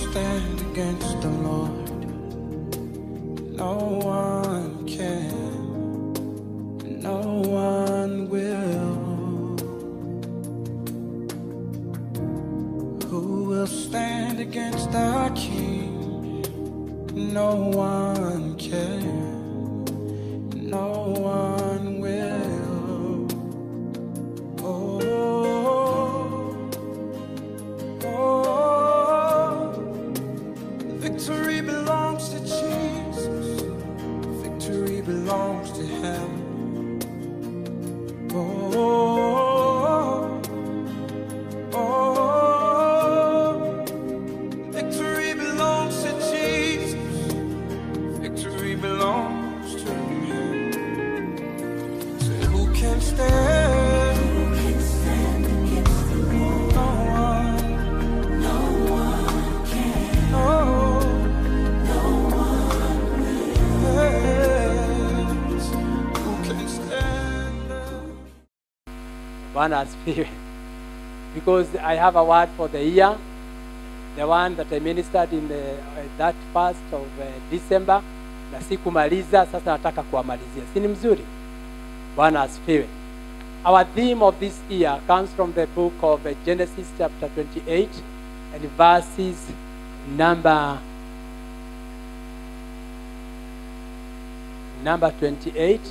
stand against the Lord? No one can. No one will. Who will stand against our King? No one can. No one will. Oh, oh, victory belongs to Jesus. Victory belongs to Him. Oh, oh, victory belongs to Jesus. Victory belongs to Him. So who can stand? No one. No. Yes. Who can stand? Bwana asifiwe. Because I have a word for the year, the one that I ministered in the, uh, that first of uh, December, na sikumaliza, sasa nataka kuwamalizia. Si ni mzuri? Bwana asifiwe. Our theme of this year comes from the book of uh, Genesis chapter 28 and verses number number 28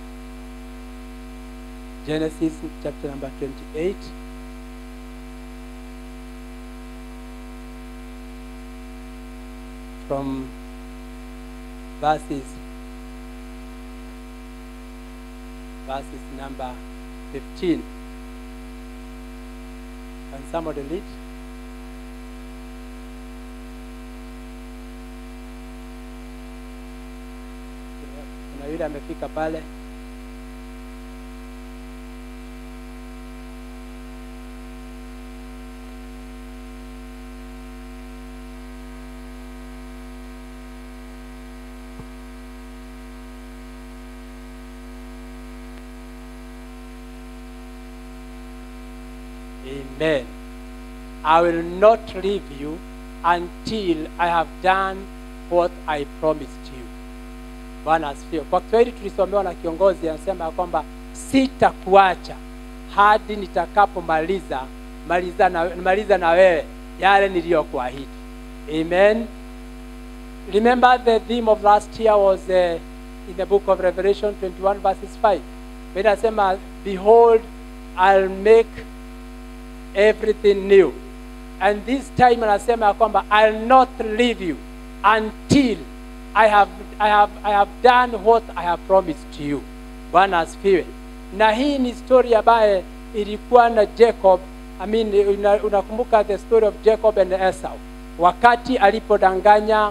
Genesis chapter number 28. From verses verses number 15. Can somebody read? Kuna yule amefika pale. Amen. I will not leave you until I have done what I promised you. Bwana asifiwe. Kwa Kiswahili tulisomewa na kiongozi anasema ya kwamba sitakuacha hadi nitakapomaliza maliza na, maliza na wewe yale niliyokuahidi. Amen. Remember the theme of last year was uh, in the book of Revelation 21 verses 5. When anasema behold I'll make everything new and this time anasema ya kwamba I'll not leave you until I have, I have, I have done what I have promised to you. Bwana asifiwe. Na hii ni story ambaye ilikuwa na Jacob. I mean, una, unakumbuka the story of Jacob and Esau wakati alipodanganya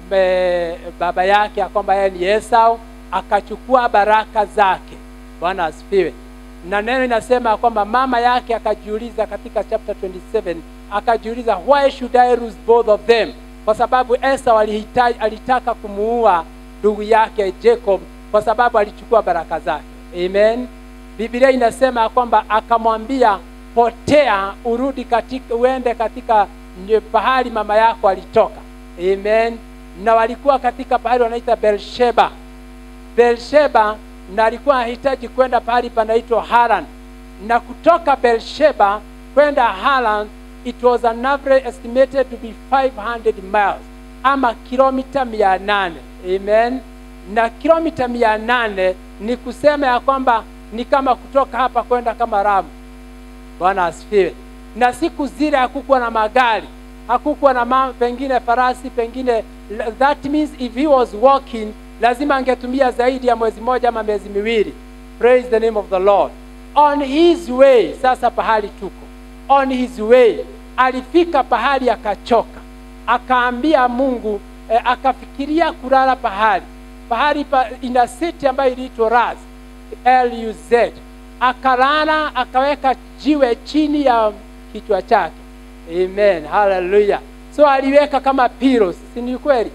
me, baba yake ya kwamba yeye ni Esau, akachukua baraka zake. Bwana asifiwe na neno inasema ya kwamba mama yake akajiuliza katika chapter 27 akajiuliza why should I lose both of them kwa sababu Esau alihitaji, alitaka kumuua ndugu yake Jacob kwa sababu alichukua baraka zake amen Biblia inasema ya kwamba akamwambia potea urudi katika uende katika nye- pahali mama yako alitoka amen na walikuwa katika pahali wanaita Beersheba Beersheba na alikuwa anahitaji kwenda pahali panaitwa Haran, na kutoka Beersheba kwenda Haran it was an average estimated to be 500 miles ama kilomita mia nane amen. Na kilomita mia nane ni kusema ya kwamba ni kama kutoka hapa kwenda kama Ramu. Bwana asifiwe. Na siku zile hakukuwa na magari, hakukuwa na ma, pengine farasi, pengine that means if he was walking lazima angetumia zaidi ya mwezi moja ama miezi miwili. Praise the name of the Lord. On his way, sasa pahali tuko, on his way alifika pahali akachoka, akaambia Mungu eh, akafikiria kulala pahali pahali pa, ina city ambayo iliitwa Luz L-U-Z. Akalala akaweka jiwe chini ya kichwa chake. Amen, haleluya. So aliweka kama pillows, si ni kweli?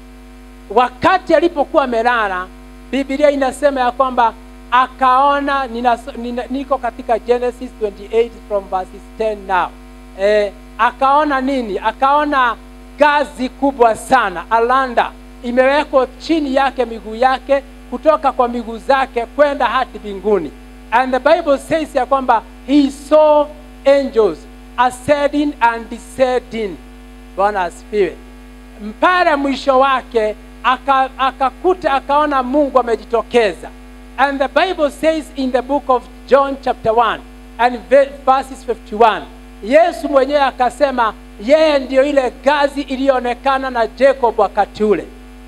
Wakati alipokuwa amelala, Biblia inasema ya kwamba akaona nina, nina, niko katika Genesis 28 from verses 10 now. Eh, akaona nini? Akaona gazi kubwa sana alanda imewekwa chini yake miguu yake kutoka kwa miguu zake kwenda hadi mbinguni and the bible says ya kwamba he saw angels ascending and descending bwana asifiwe mpaka mwisho wake aka- akakuta akaona mungu amejitokeza and the bible says in the book of john chapter 1 and ve- verses 51 yesu mwenyewe akasema yeye ndiyo ile gazi iliyoonekana na jacob wakati ule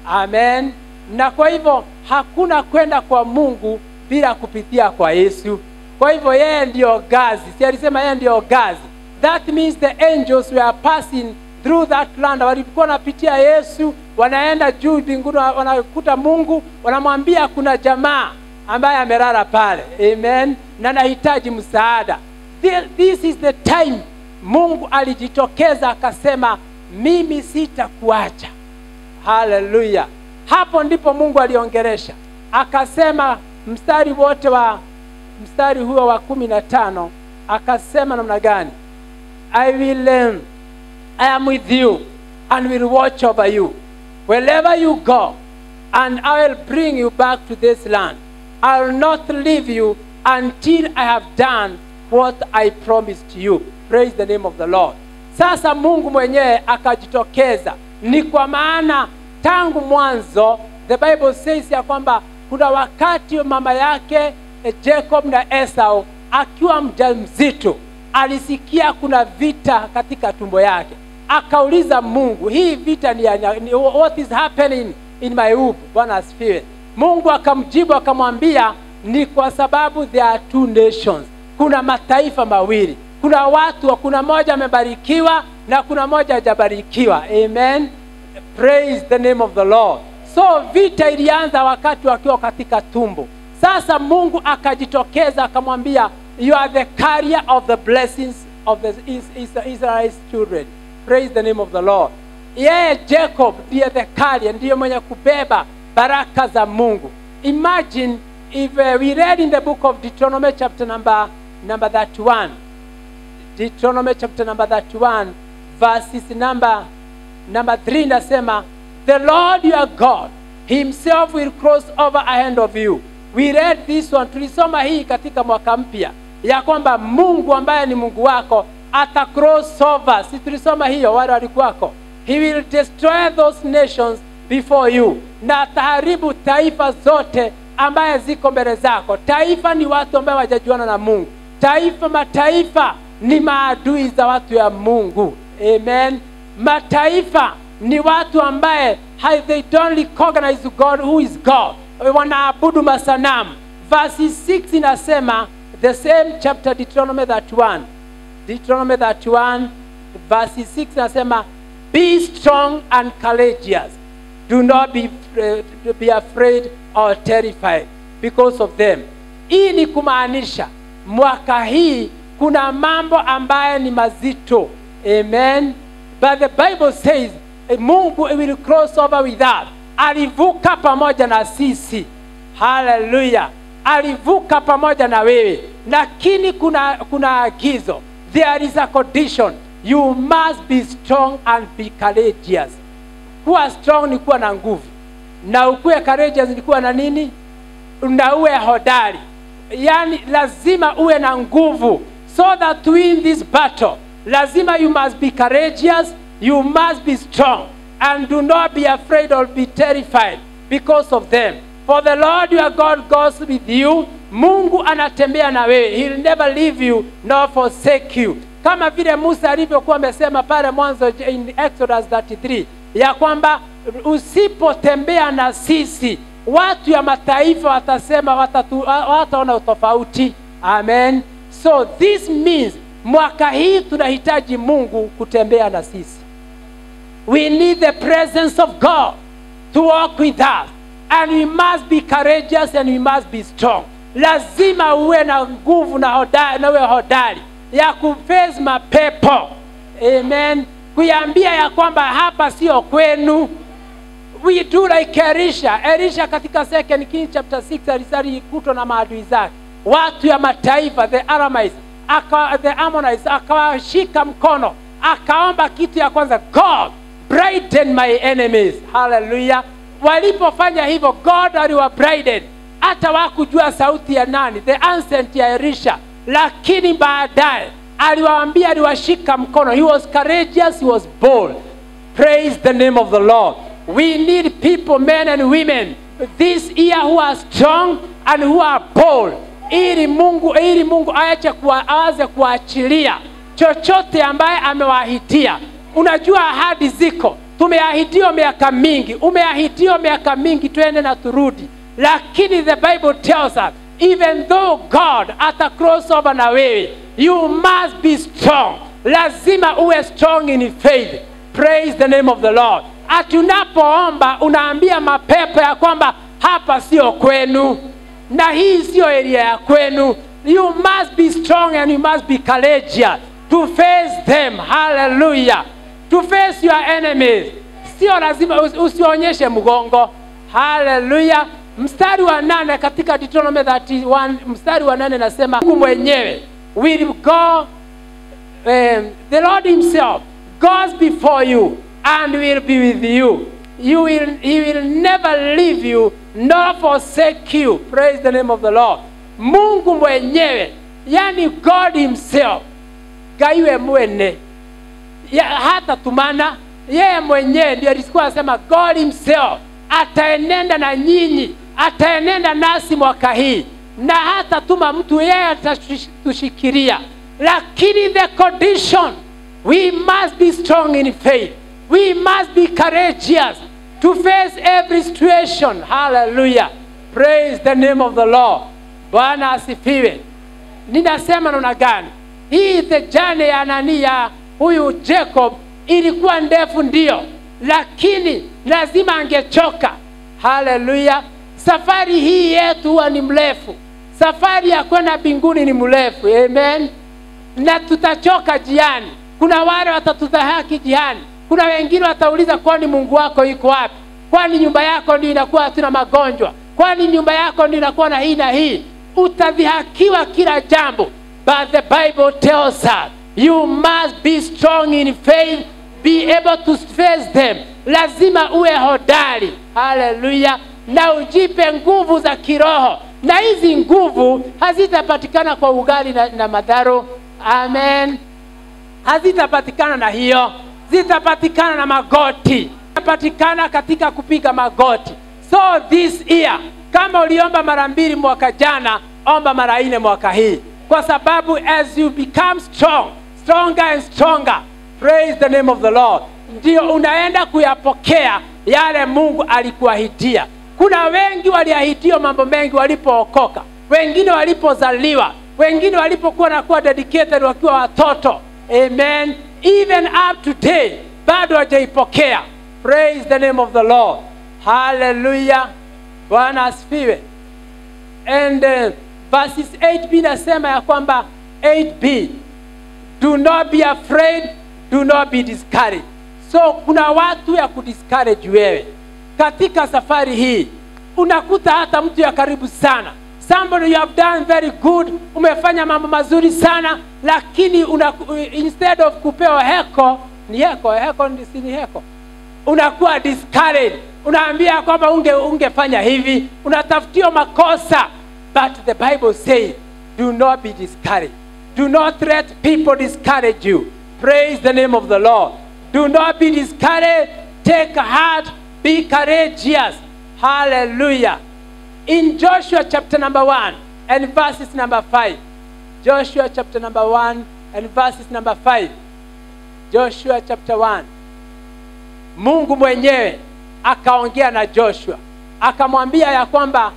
amen na kwa hivyo hakuna kwenda kwa mungu bila kupitia kwa yesu kwa hivyo yeye ndiyo gazi si alisema yeye ndiyo gazi that means the angels were passing through that land walikuwa wanapitia yesu wanaenda juu mbinguni wa- wanakuta mungu wanamwambia kuna jamaa ambaye amelala pale amen na nahitaji msaada Thi- this is the time mungu alijitokeza akasema mimi sitakuacha haleluya hapo ndipo mungu aliongeresha akasema mstari wote wa mstari huo wa kumi na tano akasema namna gani i will um, i am with you and will watch over you wherever you go and i will bring you back to this land i will not leave you until i have done what i promised you praise the name of the lord sasa mungu mwenyewe akajitokeza ni kwa maana tangu mwanzo the bible says ya kwamba kuna wakati mama yake eh, jacob na esau akiwa mjamzito alisikia kuna vita katika tumbo yake akauliza mungu hii vita ni, ya- ni what is happening in my womb bwana asifiwe mungu akamjibu akamwambia ni kwa sababu there are two nations kuna mataifa mawili kuna watu kuna moja amebarikiwa na kuna moja hajabarikiwa amen praise the name of the lord so vita ilianza wakati wakiwa katika tumbo sasa mungu akajitokeza akamwambia you are the carrier of the blessings of the Is- Is- israel's children praise the name of the lord yeye jacob ndiye the carrier ndiye mwenye kubeba baraka za mungu imagine if uh, we read in the book of deuteronomy chapter number number 31 Deuteronomy chapter number 31 verses number number 3 nasema the lord your god himself will cross over ahead of you we read this one tulisoma hii katika mwaka mpya ya kwamba mungu ambaye ni mungu wako ata cross over si tulisoma hiyo wale walikuwako he will destroy those nations before you na ataharibu taifa zote ambaye ziko mbele zako taifa ni watu ambaye wajajuana na mungu taifa mataifa ni maadui za watu ya mungu amen mataifa ni watu ambaye ha- they don't recognize god who is god wanaabudu masanamu verse 6 inasema the same chapter deuteronomy 31 deuteronomy 31 verse 6 inasema be strong and courageous do not be, uh, be afraid or terrified because of them hii ni kumaanisha mwaka hii kuna mambo ambaye ni mazito amen but the bible says eh, mungu will cross over with us alivuka pamoja na sisi haleluya alivuka pamoja na wewe lakini kuna kuna agizo there is a condition you must be strong and be courageous kuwa strong ni kuwa na nguvu na ukuwe courageous ni kuwa na nini na uwe hodari yaani lazima uwe na nguvu so that to win this battle lazima you must be courageous you must be strong and do not be afraid or be terrified because of them for the lord your god goes with you mungu anatembea na wewe he'll never leave you nor forsake you kama vile musa alivyokuwa amesema pale mwanzo in exodus 33 ya kwamba usipotembea na sisi watu ya mataifa watasema watatu- wataona utofauti amen so this means mwaka hii tunahitaji mungu kutembea na sisi we need the presence of god to walk with us and we must be courageous and we must be strong lazima uwe na nguvu na hodari, na uwe hodari ya kuface mapepo amen kuiambia ya kwamba hapa sio kwenu we do like Elisha. Elisha katika second King chapter 6 alisalikutwa na maadui zake, watu ya mataifa the Aramites, aka, the Ammonites, akawashika mkono, akaomba kitu ya kwanza, God brighten my enemies haleluya walipofanya hivyo god aliwabriden hata wakujua sauti ya nani the ancient ya elisha lakini baadaye aliwaambia aliwashika mkono he was courageous he was bold praise the name of the lord we need people men and women this year who are strong and who are bold ili mungu ili mungu aache kuwa, aanze kuachilia chochote ambaye amewaahidia unajua ahadi ziko tumeahidiwa miaka mingi umeahidiwa miaka mingi twende na turudi lakini the bible tells us even though god ata cross over na wewe you must be strong lazima uwe strong in faith praise the name of the lord ati unapoomba unaambia mapepo ya kwamba hapa sio kwenu na hii sio area ya kwenu you must be strong and you must be courageous to face them hallelujah to face your enemies sio lazima usi- usionyeshe mgongo haleluya mstari wa nane katika deuteronomy 31 mstari wa nane nasema mungu mwenyewe will go um, the lord himself goes before you and will be with you you will, he will never leave you nor forsake you praise the name of the lord mungu mwenyewe yani god himself gaiwe mwene ya, hata tumana yeye mwenyewe ndio alikuwa anasema god himself ataenenda na nyinyi ataenenda nasi mwaka hii na hata tuma mtu yeye atatushikiria lakini the condition we must be strong in faith we must be courageous to face every situation hallelujah praise the name of the lord bwana asifiwe ninasema namna gani hii the journey ya nani ya huyu jacob ilikuwa ndefu ndio lakini lazima angechoka haleluya safari hii yetu huwa ni mrefu safari ya kwenda mbinguni ni mrefu amen na tutachoka jiani kuna wale watatudhahaki jiani kuna wengine watauliza kwani mungu wako iko wapi kwani nyumba yako ndio inakuwa hatuna magonjwa kwani nyumba yako ndio inakuwa na hii na hii utadhihakiwa kila jambo but the bible tells us you must be strong in faith be able to face them lazima uwe hodari haleluya na ujipe nguvu za kiroho na hizi nguvu hazitapatikana kwa ugali na, na madharo amen hazitapatikana na hiyo zitapatikana na magoti zitapatikana katika kupiga magoti so this year kama uliomba mara mbili mwaka jana omba mara nne mwaka hii kwa sababu as you become strong stronger and stronger praise the name of the lord ndio unaenda kuyapokea yale mungu alikuahidia kuna wengi waliahidiwa mambo mengi walipookoka wengine walipozaliwa wengine walipokuwa nakuwa dedicated wakiwa watoto amen even up to day bado hajaipokea praise the name of the lord haleluya bwana asifiwe and uh, verses 8b nasema ya kwamba 8b do not be afraid do not be discouraged so kuna watu ya kudiscourage wewe katika safari hii unakuta hata mtu ya karibu sana somebody you have done very good umefanya mambo mazuri sana lakini una, instead of kupewa heko ni heko heko ni- si ni heko unakuwa discouraged unaambia kwamba unge ungefanya hivi unatafutiwa makosa but the bible says do not be discouraged do not let people discourage you praise the name of the lord do not be discouraged take heart be courageous hallelujah in joshua chapter number 1 and verses number 5 joshua chapter number 1 and verses number 5 joshua chapter 1 mungu mwenyewe akaongea na joshua akamwambia ya kwamba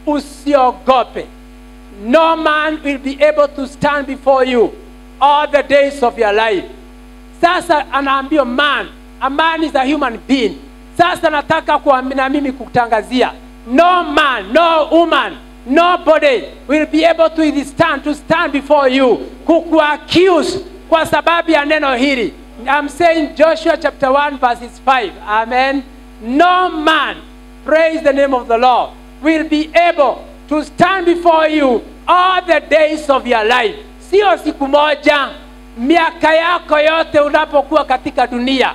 usiogope no man will be able to stand before you all the days of your life sasa anaambiwa man a man is a human being sasa nataka kuambi- na mimi kutangazia no man no woman nobody will be able to withstand to stand before you kukuaccuse kwa sababu ya neno hili I'm saying Joshua chapter 1 verses 5 amen no man praise the name of the Lord will be able to stand before you all the days of your life sio siku moja miaka yako yote unapokuwa katika dunia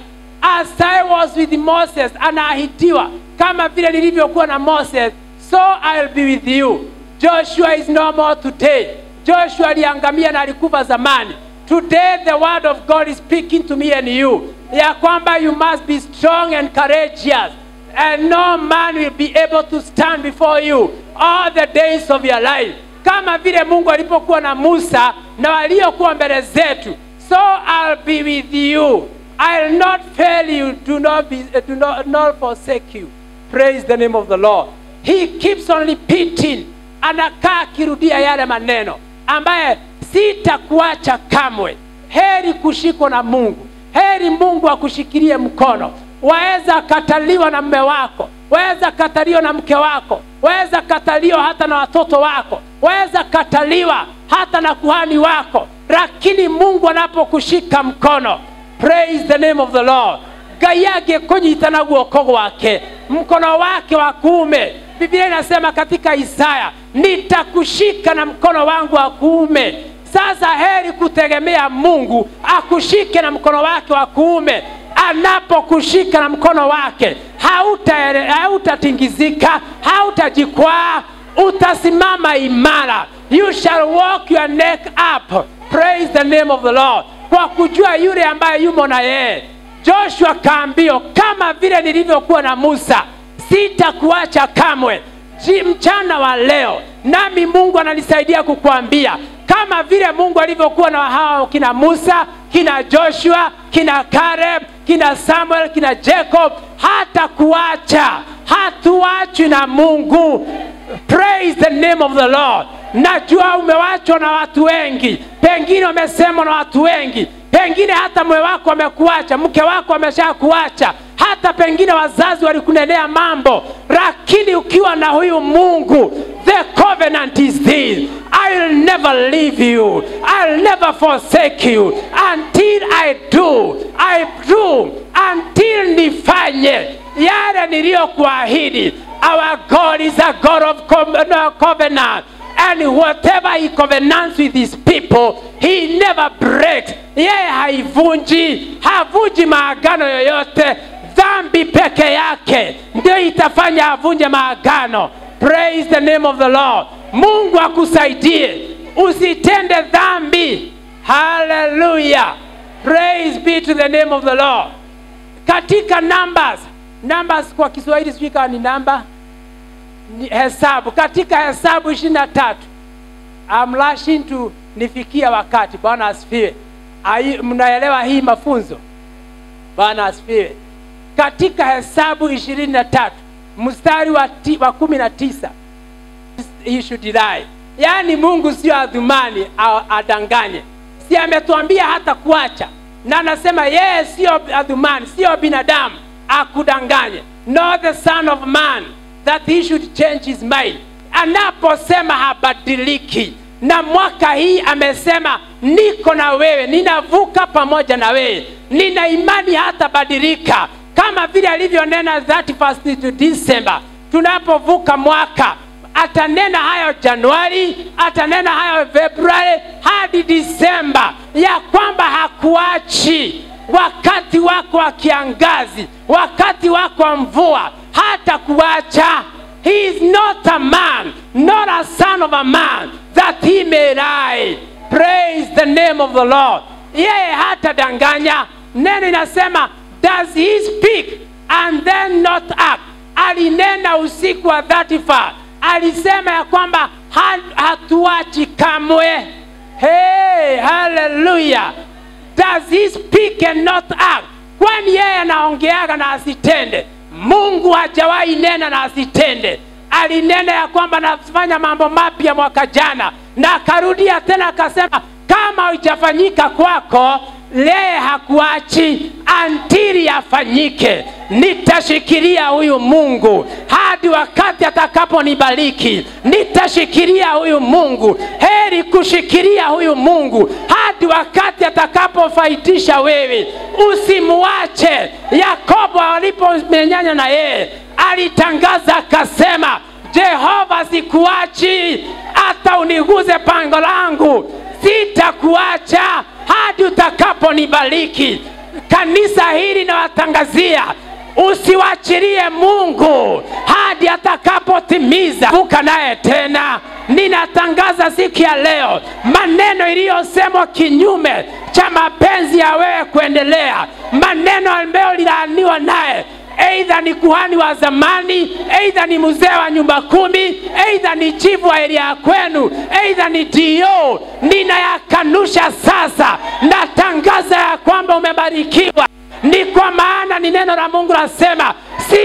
as I was with Moses, anaahidiwa kama vile nilivyokuwa na Moses, so I'll be with you. Joshua is no more today. Joshua aliangamia na alikufa zamani. Today the word of God is speaking to me and you, ya kwamba you must be strong and courageous and no man will be able to stand before you all the days of your life kama vile mungu alipokuwa na musa na waliokuwa mbele zetu so i'll be with you i'll not fail you do not, be, do not, not forsake you praise the name of the lord he keeps on repeating anakaa akirudia yale maneno ambaye sitakuacha kamwe heri kushikwa na mungu heri mungu akushikilie mkono waweza kataliwa na mme wako waweza kataliwa na mke wako waweza kataliwa hata na watoto wako waweza kataliwa hata na kuhani wako lakini mungu anapokushika mkono praise the name of the lord ngai angĩkũnyita guoko gwake mkono wake wa kuume biblia inasema katika isaya nitakushika na mkono wangu wa kuume sasa heri kutegemea mungu akushike na mkono wake wa kuume anapokushika na mkono wake hauta- hautatingizika hautajikwaa utasimama imara you shall walk your neck up praise the name of the lord kwa kujua yule ambaye yumo na yeye joshua kaambio kama vile nilivyokuwa na musa sitakuacha kamwe Ji- mchana wa leo nami mungu ananisaidia kukuambia kama vile mungu alivyokuwa na hao kina musa kina joshua kina kareb kina samuel kina jacob hata kuacha hatuachwi na mungu praise the name of the lord najua umewachwa na watu wengi pengine wamesemwa na watu wengi pengine hata mwe wako amekuacha mke wako ameshakuacha hata pengine wazazi walikunenea mambo lakini ukiwa na huyu mungu the covenant is this i'll never leave you i'll never forsake you until i do i do until nifanye yale niliyokuahidi our god is a god of co- no, covenant and whatever he covenants with his people he never breaks yeye haivunji havunji maagano yoyote dhambi peke yake ndio itafanya avunje maagano praise the name of the lord mungu akusaidie usitende dhambi haleluya praise be to the name of the lord katika numbers numbers kwa kiswahili sijui kama ni namba ni hesabu katika hesabu ishirini na tatu I'm rushing to nifikia wakati bwana asifiwe Ai- mnaelewa hii mafunzo bwana asifiwe katika hesabu ishirini na tatu mstari wa, ti, wa kumi na tisa he should lie yaani mungu sio adhumani a- adanganye si ametuambia hata kuacha na anasema yeye sio adhumani sio binadamu akudanganye not the son of man that he should change his mind anaposema habadiliki na mwaka hii amesema niko na wewe ninavuka pamoja na wewe nina imani hata badilika kama vile alivyonena 31st to December tunapovuka mwaka atanena hayo Januari, atanena hayo Februari hadi Disemba, ya kwamba hakuachi wakati wako wa kiangazi, wakati wako wa mvua, hata kuacha. He is not a man, not a son of a man, that he may lie. Praise the name of the Lord. Yeye hatadanganya. Neno inasema does he speak and then not act? Alinena usiku wa 35 alisema ya kwamba ha- hatuachi kamwe. Hey, hallelujah. Does he speak and not act? Kwani yeye anaongeaga na asitende? Mungu hajawahi nena na asitende. Alinena ya kwamba nafanya mambo mapya mwaka jana, na akarudia tena akasema, kama haijafanyika kwako leye hakuachi antiri yafanyike. Nitashikilia huyu Mungu hadi wakati atakaponibariki. Nitashikilia huyu Mungu, heri kushikilia huyu Mungu hadi wakati atakapofaidisha wewe. Usimwache. Yakobo alipomenyanya na yeye alitangaza akasema, Jehova sikuachi hata uniguze pango langu, sitakuacha hadi utakaponibariki. kanisa hili nawatangazia usiwachilie mungu hadi atakapotimiza vuka naye tena ninatangaza siku ya leo maneno iliyosemwa kinyume cha mapenzi ya wewe kuendelea maneno ambayo lilaaniwa naye eidha ni kuhani wa zamani eidha ni mzee wa nyumba kumi eidha ni chifu wa eria ya kwenu eidha ni dio ninayakanusha sasa natangaza ya kwamba umebarikiwa ni kwa maana ni neno la mungu lasema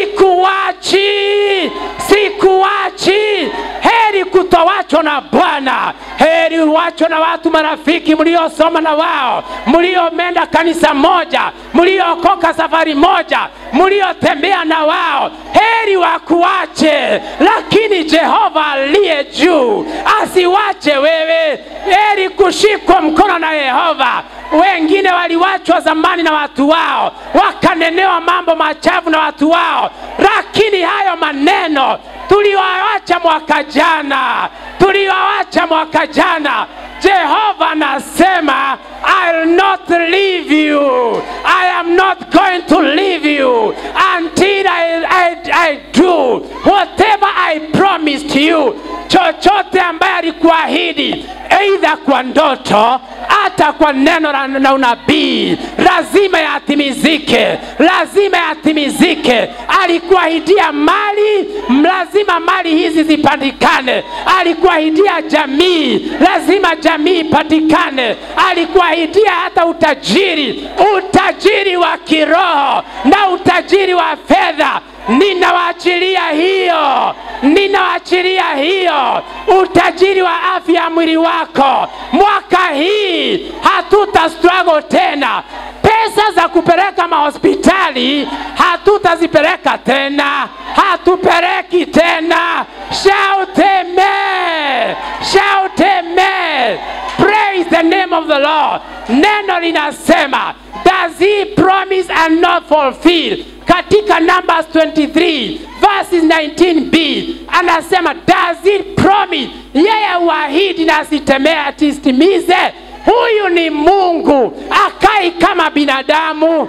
sikuwachi sikuwachi heri kutowachwa na bwana heri uwachwa na watu marafiki mliosoma na wao mliomenda kanisa moja mliokoka safari moja mliotembea na wao heri wakuache lakini jehova aliye juu asiwache wewe heri kushikwa mkono na yehova wengine waliwachwa zamani na watu wao wakanenewa mambo machafu na watu wao lakini hayo maneno tuliwawacha mwaka jana tuliwawacha mwaka jana jehova anasema I'll not leave you. I am not going to leave you until I, I, I do whatever I promised you. Chochote ambaye alikuahidi, aidha kwa ndoto, hata kwa neno la na unabii, lazima yatimizike, lazima yatimizike. Alikuahidia mali, lazima mali hizi zipatikane. Alikuahidia jamii, lazima jamii ipatikane. Alikuahidia hata utajiri, utajiri wa kiroho na utajiri wa fedha. Ninawaachilia hiyo, ninawaachilia hiyo, utajiri wa afya ya mwili wako. Mwaka hii hatuta struggle tena pesa za kupeleka mahospitali hatutazipeleka tena, hatupeleki tena. Shout amen, shout amen. Praise the name of the Lord. Neno linasema does he promise and not fulfill? Katika Numbers 23 verses 19b anasema does he promise, yeye uahidi na asitemea asitimize huyu ni mungu akai kama binadamu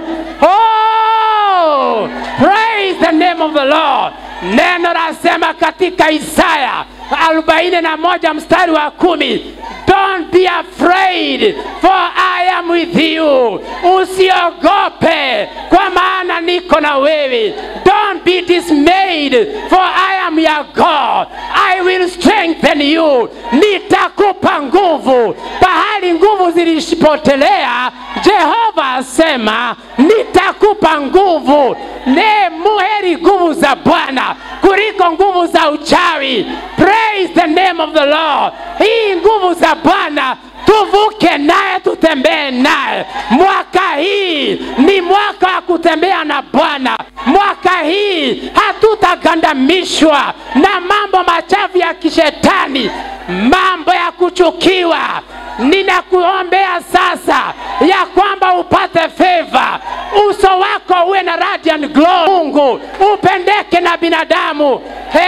oh, praise the name of the lord neno lasema katika isaya 41 mstari wa kumi don't be afraid for i am with you usiogope kwa maana niko na wewe don't be dismayed for i am your god i will strengthen you nitakupa nguvu pahali nguvu zilishipotelea jehova asema nitakupa nguvu ne muheri nguvu za bwana kuliko nguvu za uchawi praise the name of the lord hii nguvu za bwana tuvuke naye tutembee naye mwaka hii ni mwaka wa kutembea na bwana mwaka hii hatutagandamishwa na mambo machafu ya kishetani mambo ya kuchukiwa ninakuombea sasa ya kwamba upate feva uso wako uwe na radiant glow mungu upendeke na binadamu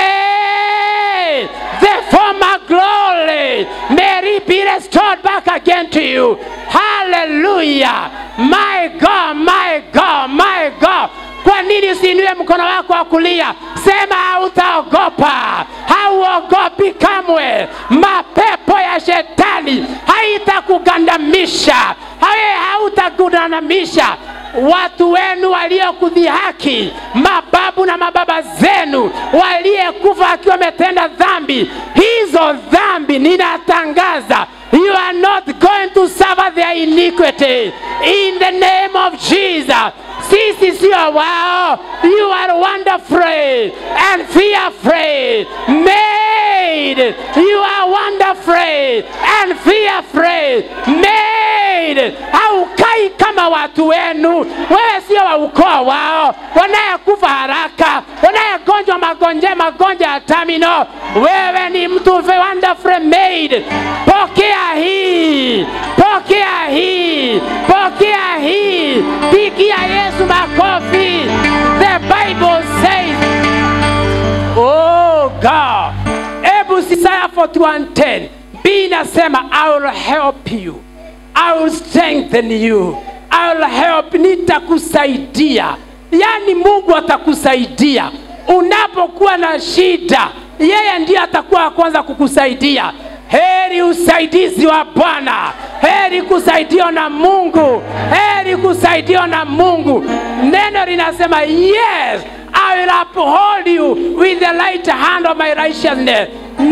hey, the former glory may it be restored back again to you hallelujah my god my god my god kwa nini usiinue mkono wako wa kulia sema hautaogopa hauogopi kamwe mapepo ya shetani haitakugandamisha hawe hautakugandamisha watu wenu waliokudhihaki mababu na mababa zenu waliyekufa akiwa wametenda dhambi hizo dhambi ninatangaza you are not going to suffer their iniquity in the name of jesus sisi sio wao you are wonderful and fearful made you are wonderful and fearful made haukai kama watu wenu wewe sio wa ukoo wao wanayekufa haraka wanayegonjwa magonjwa magonjwa ya tamino wewe ni mtu wonderful made pokea hii pokea hii pokea hii pigia yesu makofi the bible says oh god hebu isaya 41:10 b inasema i will help you i will strengthen you I'll help, nitakusaidia. Yaani Mungu atakusaidia unapokuwa na shida, yeye ndiye atakuwa wa kwanza kukusaidia. Heri usaidizi wa Bwana, heri kusaidiwa na Mungu, heri kusaidiwa na Mungu. Neno linasema yes, I will uphold you with the right hand of my righteousness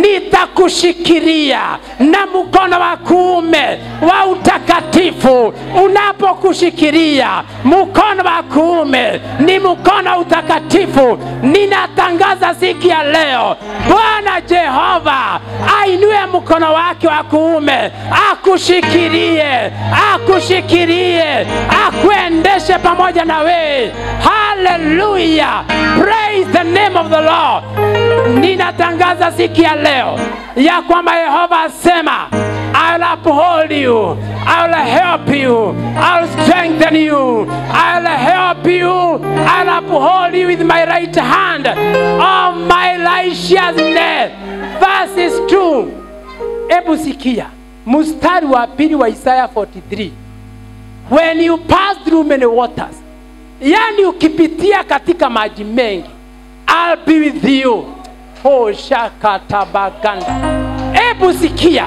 nitakushikilia na mkono wa kuume wa utakatifu. Unapokushikilia mkono wa kuume ni mkono wa utakatifu. Ninatangaza siku ya leo, Bwana Jehova ainue mkono wake wa kuume, akushikilie, akushikilie, akuendeshe pamoja na wewe. Haleluya, praise the name of the Lord. Ninatangaza siku ya leo ya kwamba Yehova asema I'll uphold you, I'll help you, I'll strengthen you, I'll help you, I'll uphold you with my right hand of my righteousness. Verses 2. Hebu sikia mstari wa pili wa Isaya 43. When you pass through many waters, yani ukipitia katika maji mengi, I'll be with you. Oh, shakatabaganda. Hebu sikia,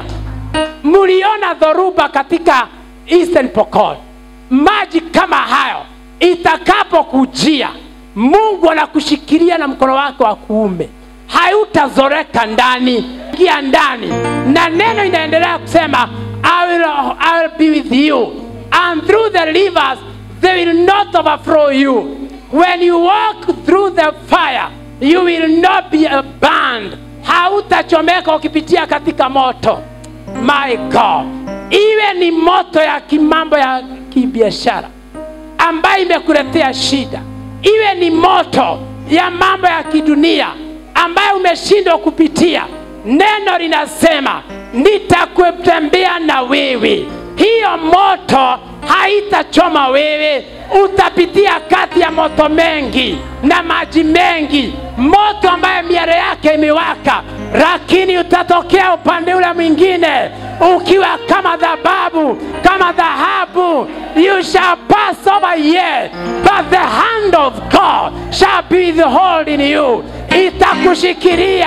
mliona dhoruba katika Eastern Pokot, maji kama hayo itakapokujia, Mungu anakushikilia na mkono wake wa kuume, hautazoreka ndani, ingia ndani, na neno inaendelea kusema I will, I will be with you and through the rivers they will not overflow you when you walk through the fire you will not be burned hautachomeka ukipitia katika moto my god iwe ni moto ya kimambo ya kibiashara ambayo imekuletea shida iwe ni moto ya mambo ya kidunia ambayo umeshindwa kupitia neno linasema nitakutembea na wewe hiyo moto haitachoma wewe utapitia kati ya moto mengi na maji mengi moto ambayo miale yake imewaka lakini utatokea upande ule mwingine ukiwa kama dhababu kama dhahabu you shall pass over here but the hand of god shall be the hold in you itakushikilia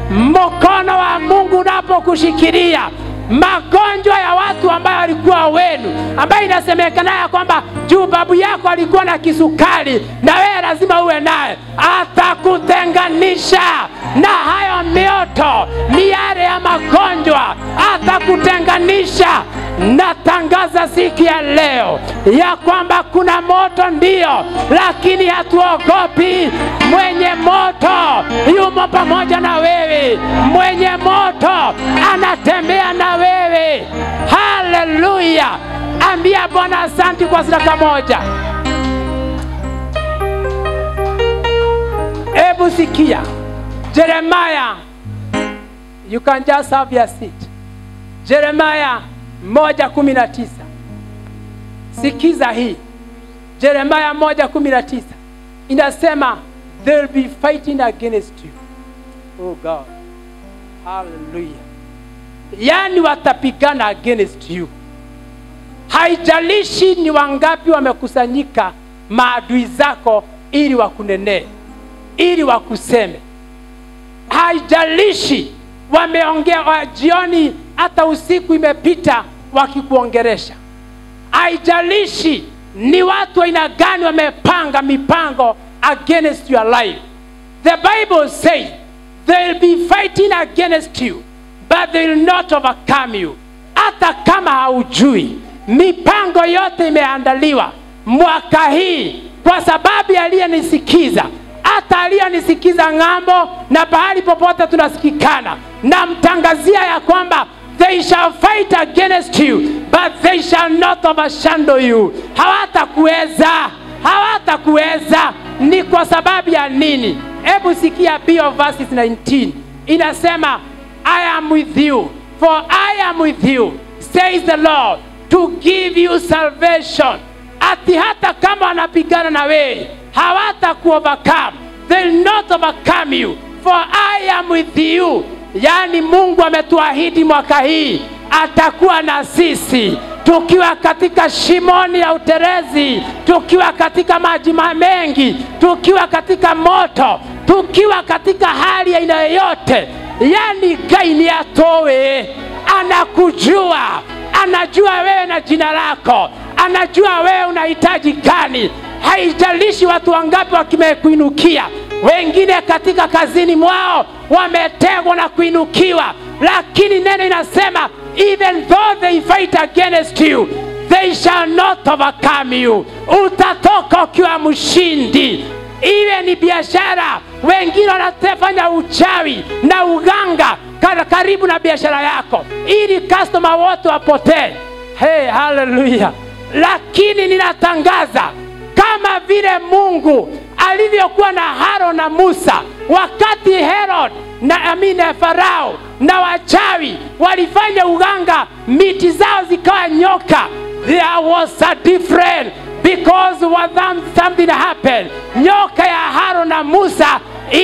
mkono wa mungu unapokushikilia magonjwa ya watu ambayo walikuwa wenu, ambayo inasemekana ya kwamba juu babu yako alikuwa na kisukari na wewe lazima uwe naye, atakutenganisha na hayo mioto, miare ya magonjwa, atakutenganisha. Natangaza siku ya leo ya kwamba kuna moto ndio, lakini hatuogopi. Mwenye moto yumo pamoja na wewe, mwenye moto anatembea na wewe. Haleluya! Ambia Bwana asanti kwa sadaka moja. Hebu sikia Jeremiah, you can just have your seat. Jeremiah moja kumi na tisa. Sikiza hii Jeremiah moja kumi na tisa inasema they'll be fighting against you. Oh God, hallelujah. Yani watapigana against you. Haijalishi ni wangapi wamekusanyika maadui zako ili wakunenee, ili wakuseme. Haijalishi wameongea wa jioni, hata usiku imepita wakikuongeresha. Haijalishi ni watu aina gani wamepanga mipango against your life. The Bible says they'll be fighting against you but they will not overcome you. Hata kama haujui, mipango yote imeandaliwa mwaka hii kwa sababu ya aliyenisikiza, hata aliyenisikiza ng'ambo na pahali popote tunasikikana, namtangazia ya kwamba they shall fight against you but they shall not overshadow you. Hawatakuweza, hawatakuweza. Ni kwa sababu ya nini? Hebu sikia Bio verses 19 inasema I am with you, for I am with you, says the Lord, to give you salvation. Ati hata kama wanapigana na wewe hawata overcome, they'll not overcome you, for I am with you. Yaani Mungu ametuahidi mwaka hii atakuwa na sisi, tukiwa katika shimoni ya uterezi, tukiwa katika maji ma- mengi, tukiwa katika moto, tukiwa katika hali ya aina yoyote, yani gaini atowe, anakujua, anajua wewe na jina lako, anajua wewe unahitaji gani. Haijalishi watu wangapi wakimekuinukia, wengine katika kazini mwao wametegwa na kuinukiwa, lakini neno inasema even though they fight against you they shall not overcome you. Utatoka ukiwa mshindi. Iwe ni biashara, wengine wanafanya uchawi na uganga kar- karibu na biashara yako, ili customer wote wapotee. Hey, haleluya! Lakini ninatangaza kama vile Mungu alivyokuwa na Haro na Musa wakati Herod na amine Farao na wachawi walifanya uganga, miti zao zikawa nyoka. There was a difference because what them- something happened. Nyoka ya Haro na Musa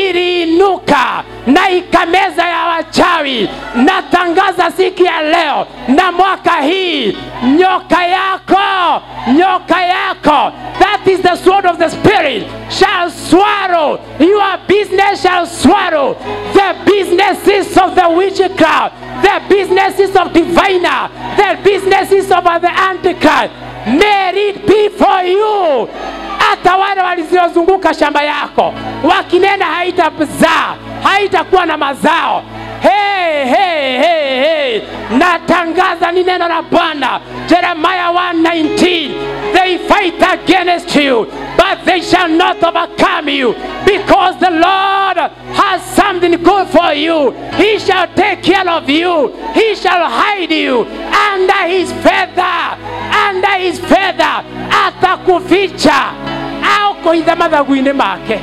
iliinuka na ikameza ya wachawi. Natangaza siku ya leo na mwaka hii, nyoka yako, nyoka yako, that is the sword of the spirit, shall swallow your business, shall swallow the businesses of the witchcraft, the businesses of diviner, the businesses of the antichrist. May it be for you hata wale waliozunguka shamba yako wakinena haitazaa haitakuwa na mazao hey, hey, hey, hey. natangaza ni neno la bwana jeremaya 119 they fight against you but they shall not overcome you because the lord has something good for you he shall take care of you he shall hide you under his feather under his feather atakuficha au kuitha mathagu-inĩ make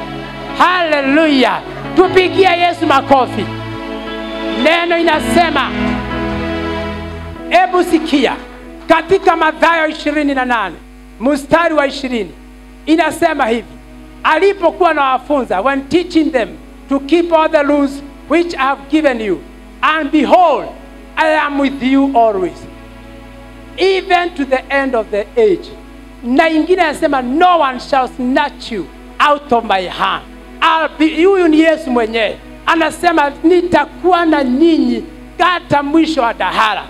haleluya tupigie yesu makofi neno inasema hebu sikia katika madhayo 28 mstari wa 20 inasema hivi alipokuwa na wafunza when teaching them to keep all the rules which i have given you and behold i am with you always even to the end of the age na ingine anasema no one shall snatch you out of my hand I'll be- huyu ni yesu mwenyewe anasema nitakuwa na nyinyi hata mwisho wa dahara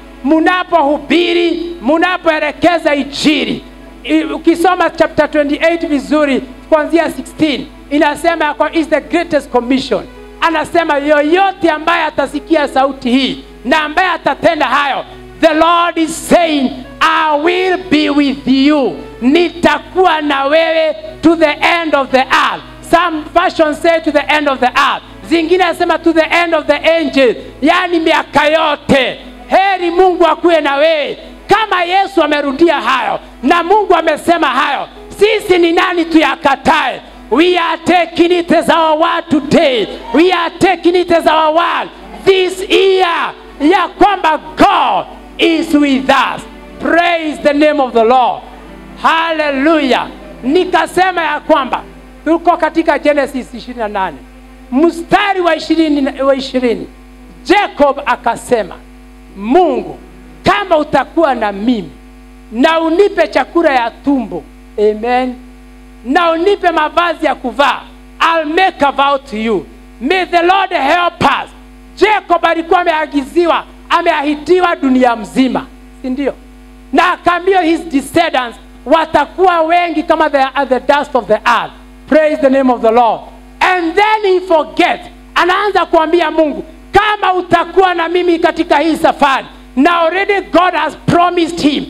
munapohubiri munapoelekeza ijiri I- ukisoma chapter 28 vizuri kuanzia 16 inasema ya kwa is the greatest commission anasema yoyote ambaye atasikia sauti hii na ambaye atatenda hayo the lord is saying i will be with you nitakuwa na wewe to the end of the earth some version say to the end of the earth zingine asema to the end of the angel yani miaka yote heri mungu akuwe na wewe kama yesu amerudia hayo na mungu amesema hayo sisi ni nani tuyakatae we are taking it as our word today we are taking it as our word this year ya kwamba god is with us praise the name of the lord haleluya nikasema ya kwamba tuko katika genesis 28 mstari wa 20 wa 20 jacob akasema mungu kama utakuwa na mimi na unipe chakula ya tumbo amen na unipe mavazi ya kuvaa I'll make a vow to you may the lord help us jacob alikuwa ameagiziwa ameahidiwa dunia mzima si ndio na akaambiwa his descendants watakuwa wengi kama the, the dust of the earth praise the name of the lord and then he forget anaanza kuambia mungu kama utakuwa na mimi katika hii safari na already god has promised him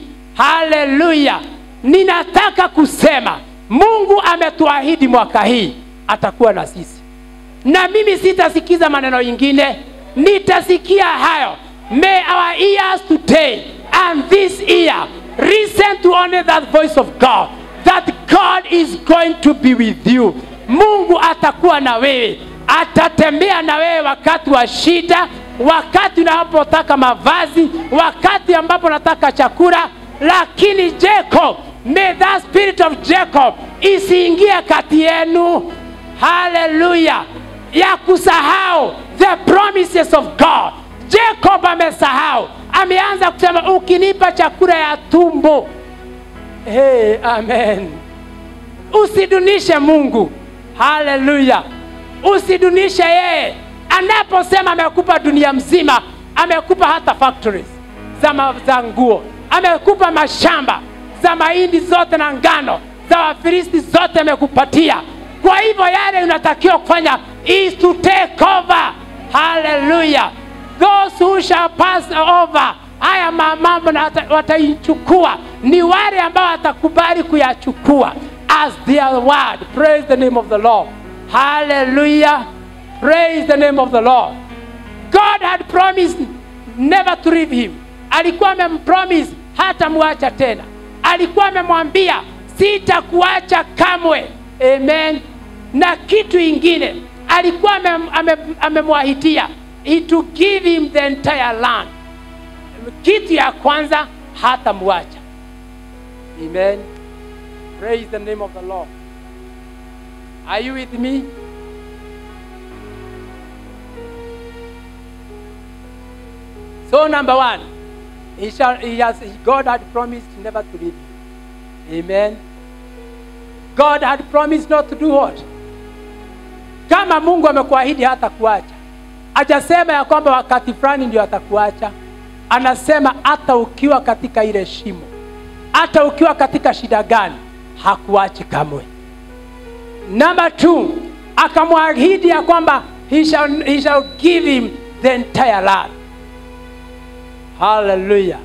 haleluya ninataka kusema mungu ametuahidi mwaka hii atakuwa na sisi na mimi sitasikiza maneno ingine nitasikia hayo may our ears today and this ear listen to only that voice of god that god is going to be with you mungu atakuwa na wewe atatembea na wewe wakati wa shida wakati unapotaka mavazi wakati ambapo unataka chakula lakini jacob may that spirit of jacob isiingie kati yenu haleluya ya kusahau the promises of god jacob amesahau ameanza kusema ukinipa chakula ya tumbo hey, amen usidunishe mungu haleluya usidunishe yeye anaposema amekupa dunia mzima amekupa hata factories za, ma, za nguo amekupa mashamba za mahindi zote na ngano za wafilisti zote amekupatia kwa hivyo yale unatakiwa kufanya is to take over haleluya those who shall pass over haya ma- mambo na wata- wataichukua ni wale ambao watakubali kuyachukua as their word praise the name of the lord hallelujah praise the name of the lord god had promised never to leave him alikuwa amempromise hata mwacha tena alikuwa amemwambia sitakuacha kamwe amen na kitu ingine alikuwa amem- amem- amemwahidia ame to give him the entire land kitu ya kwanza hata mwacha amen praise the name of the lord are you with me so number one he shall, he has, god had promised never to leave you amen god had promised not to do what kama mungu amekuahidi hata kuacha ajasema ya kwamba wakati fulani ndio atakuacha anasema hata ukiwa katika ile shimo hata ukiwa katika shida gani hakuachi kamwe number two akamwahidi ya kwamba he shall, he shall give him the entire land hallelujah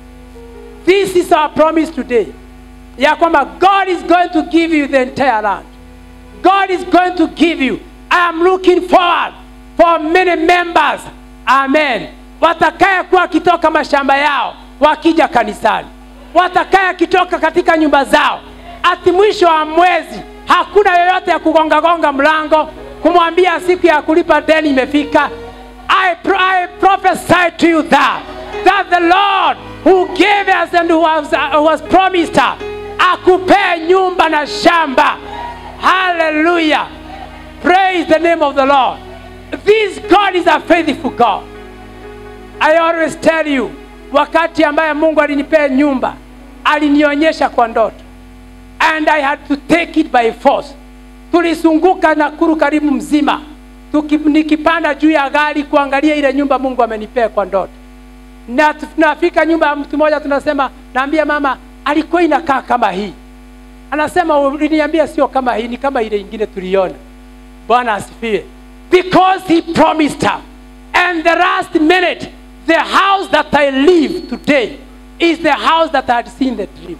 this is our promise today ya kwamba god is going to give you the entire land god is going to give you i am looking forward for many members amen watakaye kuwa wakitoka mashamba yao wakija kanisani watakaye kitoka katika nyumba zao ati mwisho wa mwezi hakuna yoyote ya kugongagonga mlango kumwambia siku ya kulipa deni imefika I, pro- I prophesy to you that that the Lord who gave us and who has, uh, who has promised us akupee nyumba na shamba hallelujah praise the name of the Lord this God is a faithful God I always tell you wakati ambaye Mungu alinipea nyumba alinionyesha kwa ndoto and I had to take it by force. Tulizunguka Nakuru karibu mzima Tuki, nikipanda juu ya gari kuangalia ile nyumba Mungu amenipea kwa ndoto, na tunafika nyumba ya mtu mmoja, tunasema naambia mama, alikuwa inakaa kama hii. Anasema uliniambia sio kama hii, ni kama ile ingine tuliona. Bwana asifiwe. Because he promised her. And the last minute, the house that I live today is the house that I had seen the dream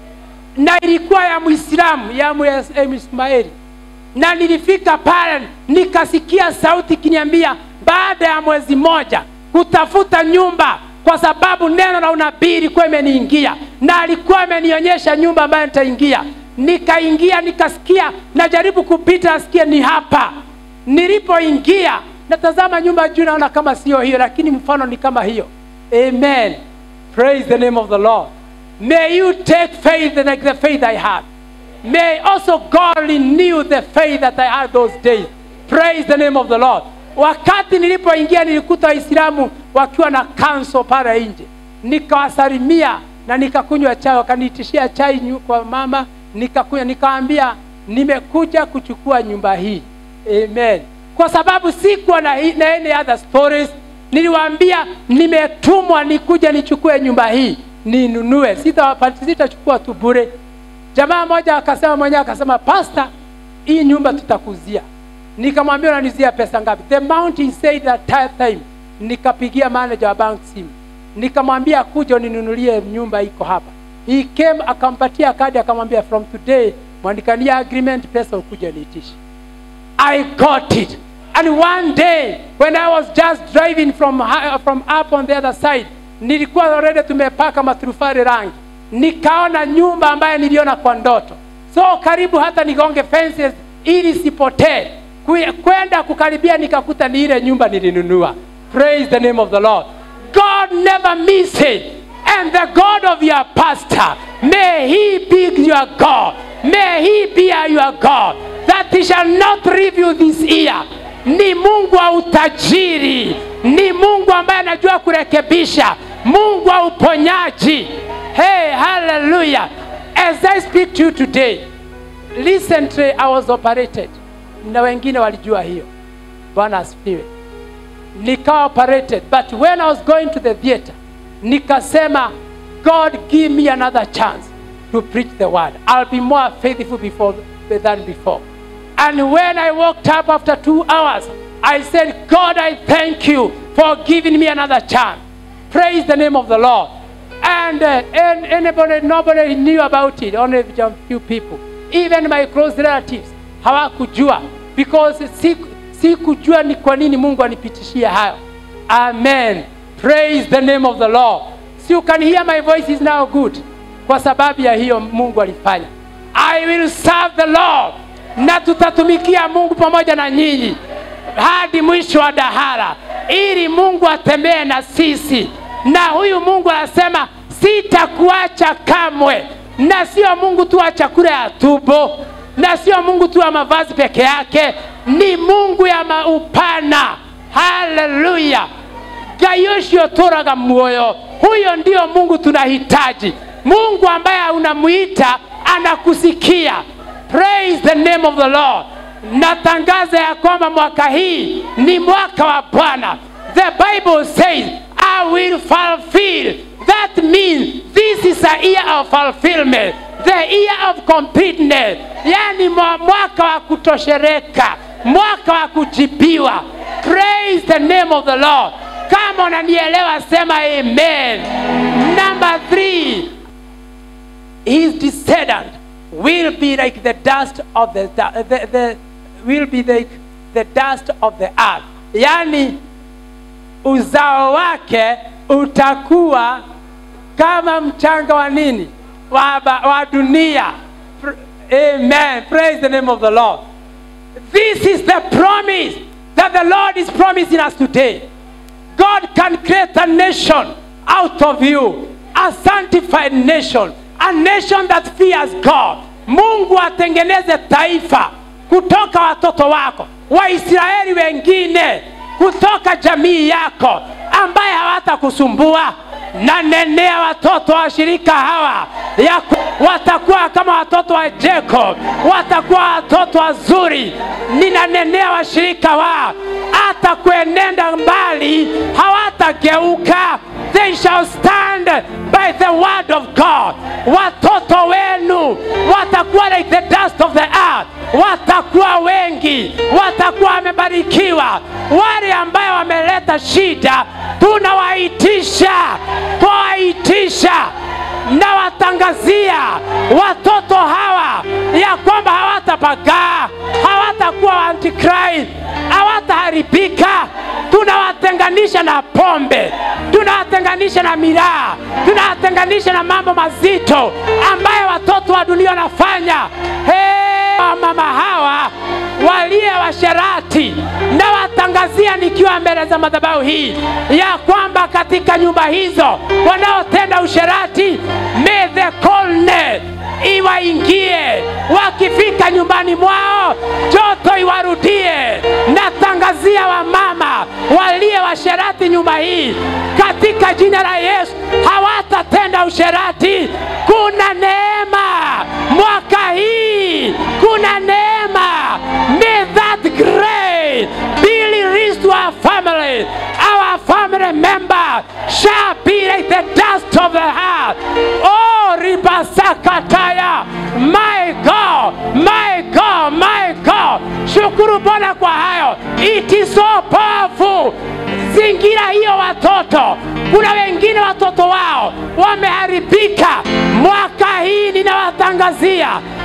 na ilikuwa ya Muislamu ya Mwismaeli, na nilifika pale nikasikia sauti ikiniambia baada ya mwezi mmoja kutafuta nyumba, kwa sababu neno la unabii ilikuwa imeniingia, na alikuwa amenionyesha nyumba ambayo nitaingia. Nikaingia, nikasikia, najaribu kupita, nasikia ni hapa. Nilipoingia natazama nyumba juu, naona kama sio hiyo, lakini mfano ni kama hiyo. Amen, praise the name of the Lord. May you take faith like the faith I had. May also God renew the faith that I had those days. Praise the name of the Lord. Wakati nilipoingia nilikuta Waislamu wakiwa na kanso pale nje, nikawasalimia na nikakunywa chai, wakaniitishia chai nyu- kwa mama, nikakunywa, nikawaambia nimekuja kuchukua nyumba hii. Amen. Kwa sababu sikuwa na, hii- na any other stories, niliwaambia nimetumwa nikuja nichukue nyumba hii ninunue, sitawapati, sitachukua tu bure. Jamaa mmoja akasema mwenyewe akasema, pasta, hii nyumba tutakuzia. Nikamwambia unanizia pesa ngapi? The amount he said at that time. Nikapigia manager wa bank simu, nikamwambia kuja uninunulie nyumba iko hapa. He came akampatia kadi, akamwambia from today mwandikania agreement, pesa ukuja niitishe. I got it. And one day when I was just driving from, hi- from up on the other side, nilikuwa already tumepaka maturufari rangi, nikaona nyumba ambayo niliona kwa ndoto, so karibu hata nigonge fences ili sipotee. Kwe- Kwenda kukaribia nikakuta ni ile nyumba nilinunua. Praise the name of the Lord. God never misses. And the God of your pastor, may he be your God. May he be your God. That he shall not leave you this year. Ni Mungu wa utajiri, ni Mungu ambaye anajua kurekebisha mungu wa uponyaji hey hallelujah as i speak to you today recently i was operated na wengine walijua hiyo bwana asifiwe nikawa operated but when i was going to the theater nikasema god give me another chance to preach the word i'll be more faithful before than before and when i walked up after two hours i said god i thank you for giving me another chance praise the name of the lord and, uh, and anybody nobody knew about it only a few people even my close relatives hawakujua because siku- sikujua ni kwa nini mungu anipitishia hayo amen praise the name of the lord so you can hear my voice is now good kwa sababu ya hiyo mungu alifanya i will serve the lord na tutatumikia mungu pamoja na nyinyi hadi mwisho wa dahara ili mungu atembee na sisi na huyu mungu anasema sitakuacha kamwe na sio mungu tu wa chakula ya tumbo na sio mungu tu wa mavazi peke yake ni mungu ya maupana haleluya gayosho toraga muoyo huyo ndio mungu tunahitaji mungu ambaye unamwita anakusikia praise the name of the lord natangaza ya kwamba mwaka hii ni mwaka wa bwana the bible says i will fulfill that means this is a year of fulfillment the year of completeness yani mwa- mwaka wa kutoshereka mwaka wa kujibiwa praise the name of the lord kama unanielewa sema amen number three his descendant will be like the dust of the, the, the will be like the dust of the earth yani uzao wake utakuwa kama mchanga wa nini wa, ba- wa dunia Pr- amen praise the name of the lord this is the promise that the lord is promising us today God can create a nation out of you, a sanctified nation, a nation that fears God. Mungu atengeneze taifa kutoka watoto wako, Waisraeli wengine kutoka jamii yako ambaye hawatakusumbua na nenea watoto wa shirika hawa ya watakuwa kama watoto wa Jacob, watakuwa watoto wazuri. Ninanenea washirika wao hata kuenenda mbali hawatageuka, they shall stand by the word of God. Watoto wenu watakuwa like the dust of the earth, watakuwa wengi, watakuwa wamebarikiwa. Wale ambayo wameleta shida tunawaitisha, twawaitisha na watangazia watoto hawa ya kwamba hawatapagaa, hawatakuwa antichrist, hawataharibika. Tunawatenganisha na pombe, tunawatenganisha na miraa, tunawatenganisha na mambo mazito ambayo watoto wa dunia wanafanya. Hey, mama hawa waliye washerati na watangazia nikiwa mbele za madhabahu hii ya kwamba katika nyumba hizo wanaotenda usherati may the coldness iwaingie wakifika nyumbani mwao joto iwarudie natangazia wamama waliye washerati nyumba hii katika jina la yesu hawatatenda usherati kuna neema mwaka hii kuna neema may that grace be released to our family our family member shall be like the dust of the heart oh ribasakataya my god my god my god shukuru bwana kwa hayo it is so powerful zingira hiyo watoto kuna wengine watoto wao wameharibika mwaka hii ninawatangazia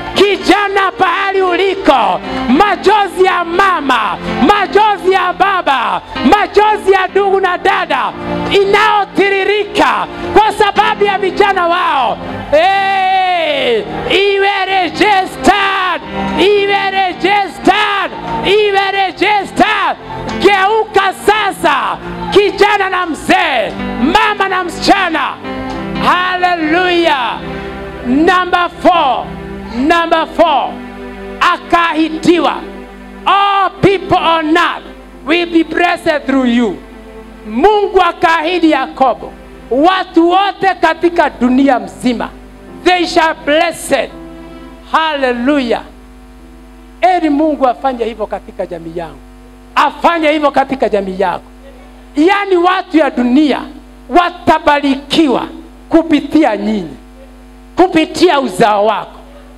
kijana pahali uliko majozi ya mama majozi ya baba majozi ya ndugu na dada inayotiririka kwa sababu ya vijana wao hey, iwe registered iwe registered iwe registered geuka sasa kijana na mzee mama na msichana haleluya number four number four akahitiwa all people on earth will be blessed through you mungu akaahidi yakobo watu wote katika dunia mzima they shall blessed haleluya eri mungu afanye hivyo katika jamii yangu afanye hivyo katika jamii yako yaani watu ya dunia watabarikiwa kupitia nyinyi kupitia uzao wako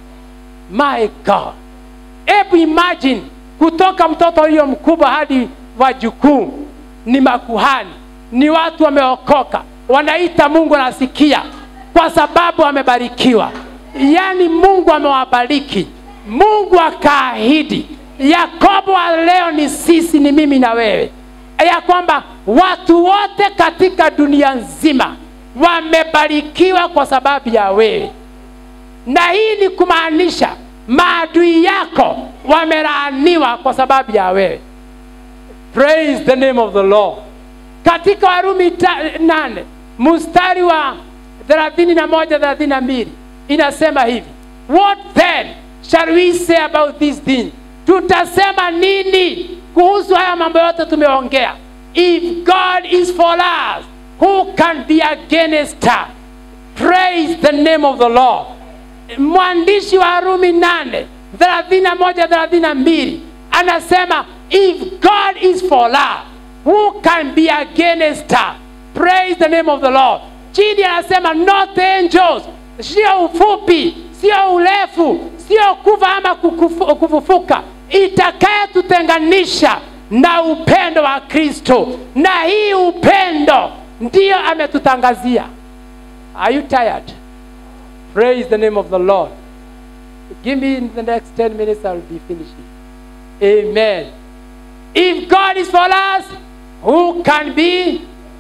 my god hebu imagine kutoka mtoto huyo mkubwa hadi wajukuu ni makuhani ni watu wameokoka wanaita mungu anasikia kwa sababu wamebarikiwa yaani mungu amewabariki mungu akaahidi yakobo wa leo ni sisi ni mimi na wewe ya kwamba watu wote katika dunia nzima wamebarikiwa kwa sababu ya wewe na hii ni kumaanisha maadui yako wamelaaniwa kwa sababu ya wewe praise the name of the lord katika warumi ta- nane mstari wa thelathini na moja thelathini na mbili inasema hivi what then shall we say about this thing tutasema nini kuhusu haya mambo yote tumeongea if god is for us who can be against us praise the name of the lord mwandishi wa Rumi nane thelathini na moja thelathini na mbili anasema if God is for us who can be against us praise the name of the Lord chini anasema not angels sio ufupi sio urefu sio kuva ama kukufu- kufufuka itakayetutenganisha na upendo wa Kristo na hii upendo ndiyo ametutangazia are you tired Praise the name of the Lord. Give me in the next 10 minutes, I will be finishing. Amen. If God is for us, who can be?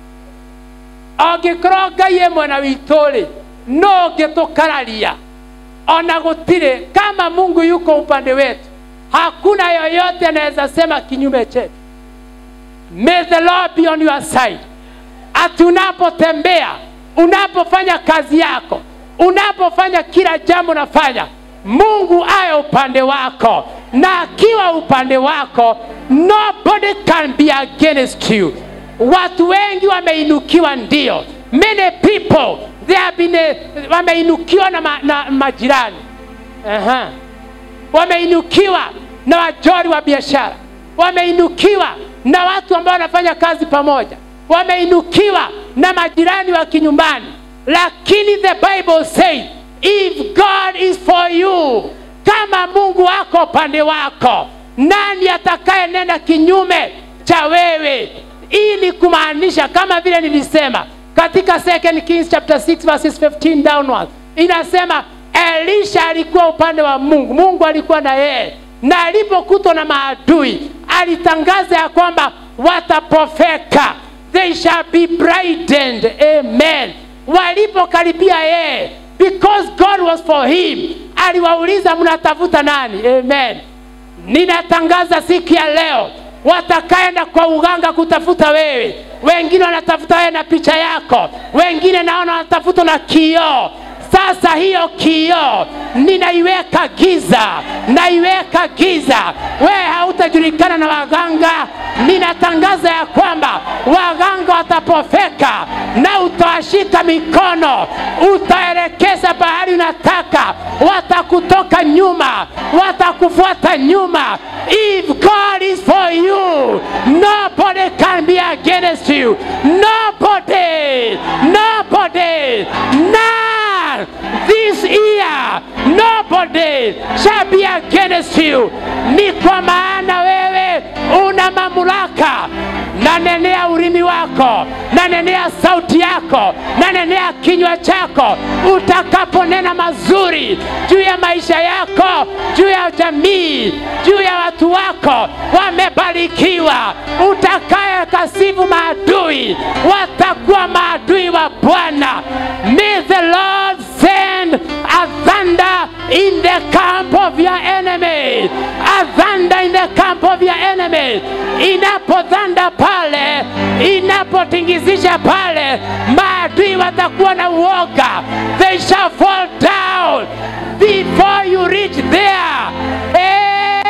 angĩkorwo ngai e mwena witũ rĩ no ũngĩtũkararia ona gũtirĩ kama mungu yuko upande wetu hakuna yoyote anaweza sema kinyume chetu may the lord be on your side ati unapotembea unapofanya kazi yako unapofanya kila jambo nafanya mungu aye upande wako na akiwa upande wako nobody can be against you watu wengi wameinukiwa ndio many people they have been, eh, wameinukiwa na, ma, na majirani Aha. wameinukiwa na wajori wa biashara wameinukiwa na watu ambao wanafanya kazi pamoja wameinukiwa na majirani wa kinyumbani lakini the bible says if god is for you kama mungu wako upande wako nani atakayenenda kinyume cha wewe hii ni kumaanisha kama vile nilisema katika 2 kings chapter 6 verses 15 downwards inasema elisha alikuwa upande wa mungu mungu alikuwa na yeye na alipokutwa na maadui alitangaza ya kwamba watapofeka they shall be brightened amen walipokaribia yeye because god was for him aliwauliza mnatafuta nani amen ninatangaza siku ya leo watakaenda kwa uganga kutafuta wewe wengine wanatafuta wewe na picha yako wengine naona wanatafuta na kioo sasa hiyo kioo ninaiweka giza naiweka giza wewe hautajulikana na waganga ninatangaza ya kwamba waganga watapofeka na utawashika mikono utaelekeza bahari unataka watakutoka nyuma watakufuata nyuma if god is for you nobody can be against you nobody nobody none this year nobody shall be against you ni kwa maana wewe una mamlaka nanenea ulimi wako nanenea sauti yako nanenea kinywa chako utakaponena mazuri juu ya maisha yako juu ya jamii juu ya watu wako wamebarikiwa utakaye kasifu maadui watakuwa maadui wa bwana may the lord send a thunder in the camp of your enemy a thunder in the camp of your enemy inapodhanda pale inapotingizisha pale maadui watakuwa na uoga they shall fall down before you reach there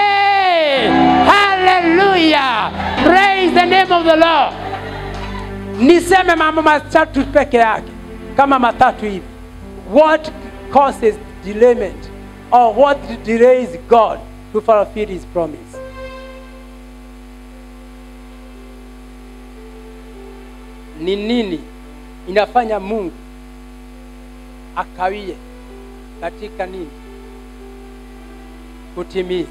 hey! hallelujah praise the name of the lord niseme mambo matatu peke yake kama matatu hivi what causes delayment or what delays god to fulfill his promise ni nini inafanya mungu akawie katika nini kutimiza